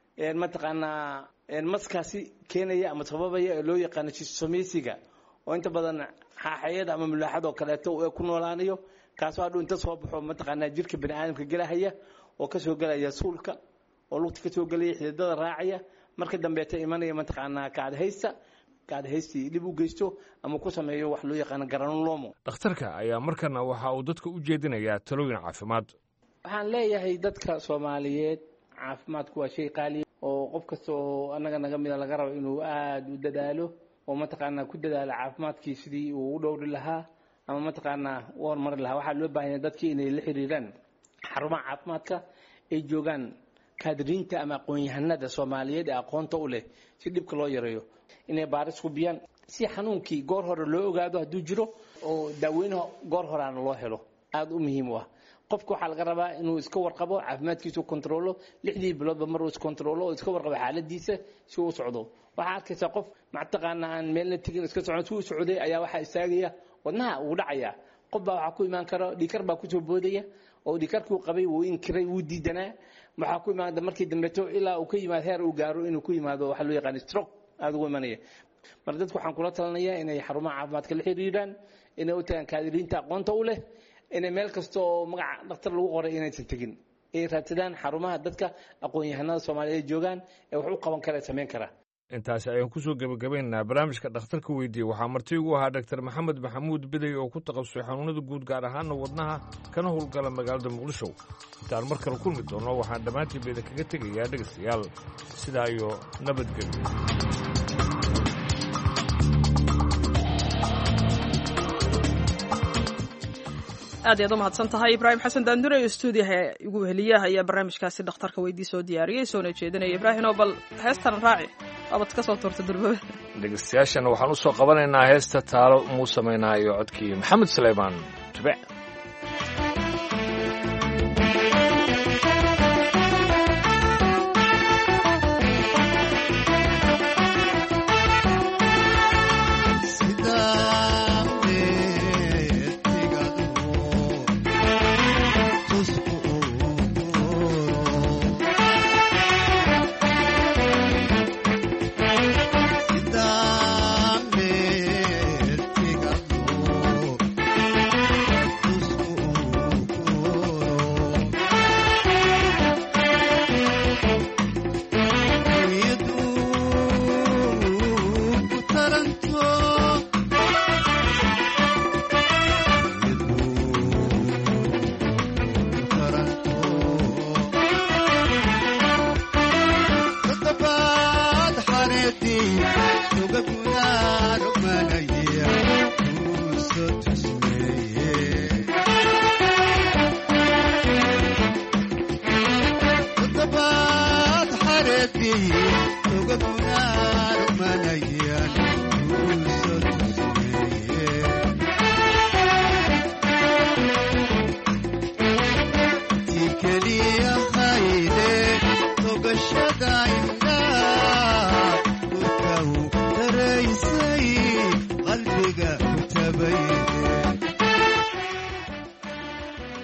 mataqaanaa maskaasi keenaya ama sababaya ee loo yaqaano jisomesiga oo inta badan xaaxayada ama mulaaxadoo kaleeto ku noolaanayo kaasoo hadhuu inta soo baxo mataqaanaa jirka bani aadamka gelahaya oo kasoo gelaya suulka oo lugta kasoo gelaya xididada raacaya marka dambeeta imanaya mataqaanaa kaadhaysta kaadhaystii dhib u geysto ama ku sameeyo wax loo yaqaano garanulomo dhakhtarka ayaa markana waxa uu dadka u jeedinayaa talooyin caafimaad waxaan leeyahay dadka soomaaliyeed caafimaadku waa shay qaaliya oo qof kasta oo annaga naga mida laga rabo inuu aada u dadaalo oo mataqaanaa ku dadaalo caafimaadkii sidii uu u dhowri lahaa ama mataqaanaa u horumari lahaa waxaa loo baahanya dadkii inay la xiriiraan xarumaha caafimaadka ay joogaan kaadiriinta ama aqoon-yahanada soomaaliyeed ee aqoonta u leh si dhibka loo yareeyo inay baaris hubiyaan si xanuunkii goor hore loo ogaado hadduu jiro oo daaweynaha goor horeana loo helo aada u muhiim u ah qofka waxaa laga rabaa inuu iska warqabo caafimaadkiisu kontrolo lixdii biloodba mar uu iskontrolo oo iska warqabo xaaladiisa si uu socdo waxaa arkaysaa qof mataqaana aan meelna tegin iska socon si uu socday ayaa waxaa istaagaya wadnaha uu dhacaya qof baa waxaa ku imaan kara dhikar baa kusoo boodaya oo dhikarkuu qabay wuu inkiray wuu diidanaa waxaa ku imaada markii dambeeto ilaa uu ka yimaado heer uu gaaro inuu ku yimaado waxaa loo yaqaan stroke aada ugu imanaya marka dadku waxaan kula talinayaa inay xarumaha caafimaadka la xiriiraan inay u tagaan kaadiriinta aqoonta u leh inay meel kasta oo magaca dhakhtar lagu qoray inaysan tegin ay raadsadaan xarumaha dadka aqoon-yahanada soomaaliyeed joogaan ee wax u qaban kara samayn kara intaasi ayaan kusoo gebagabaynaynaa barnaamijka dhakhtarka weydiiyey waxaa marti ugu ahaa dhaktar maxamed maxamuud bidey oo ku takhasusay xanuunada guud gaar ahaana wadnaha kana howlgala magaalada muqdisho intaan mar kale kulmi doonno waxaan dhammaantiinba idinkaga tegayaa dhegaystayaal sidaa iyo nabadgelyo aad ayaad u mahadsan tahay ibraahim xasan daandure iyo stuudiyaha igu heliyaha ayaa barnaamijkaasi dhakhtarka weydii soo diyaariyey soona jeedinaya ibraahimo bal heestan raaci waabad ka soo tuurta durbaba dhegaystayaashana waxaan u soo qabanaynaa heesta taalo muu samaynaa iyo codkii maxamed suleymaan tube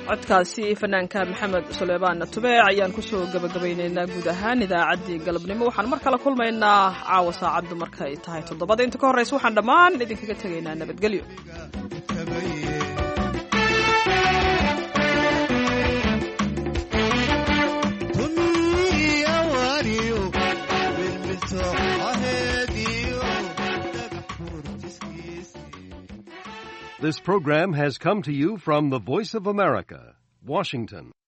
codkaasi fanaanka maxamed suleymaan tubeec ayaan kusoo gabagabaynaynaa guud ahaan idaacaddii galabnimo waxaan mar kale kulmaynaa caawa saacaddu markay tahay toddobada inta ka horraysa waxaan dhammaan idinkaga tegaynaa nabadgelyo This program has come to you from the Voice of America, Washington.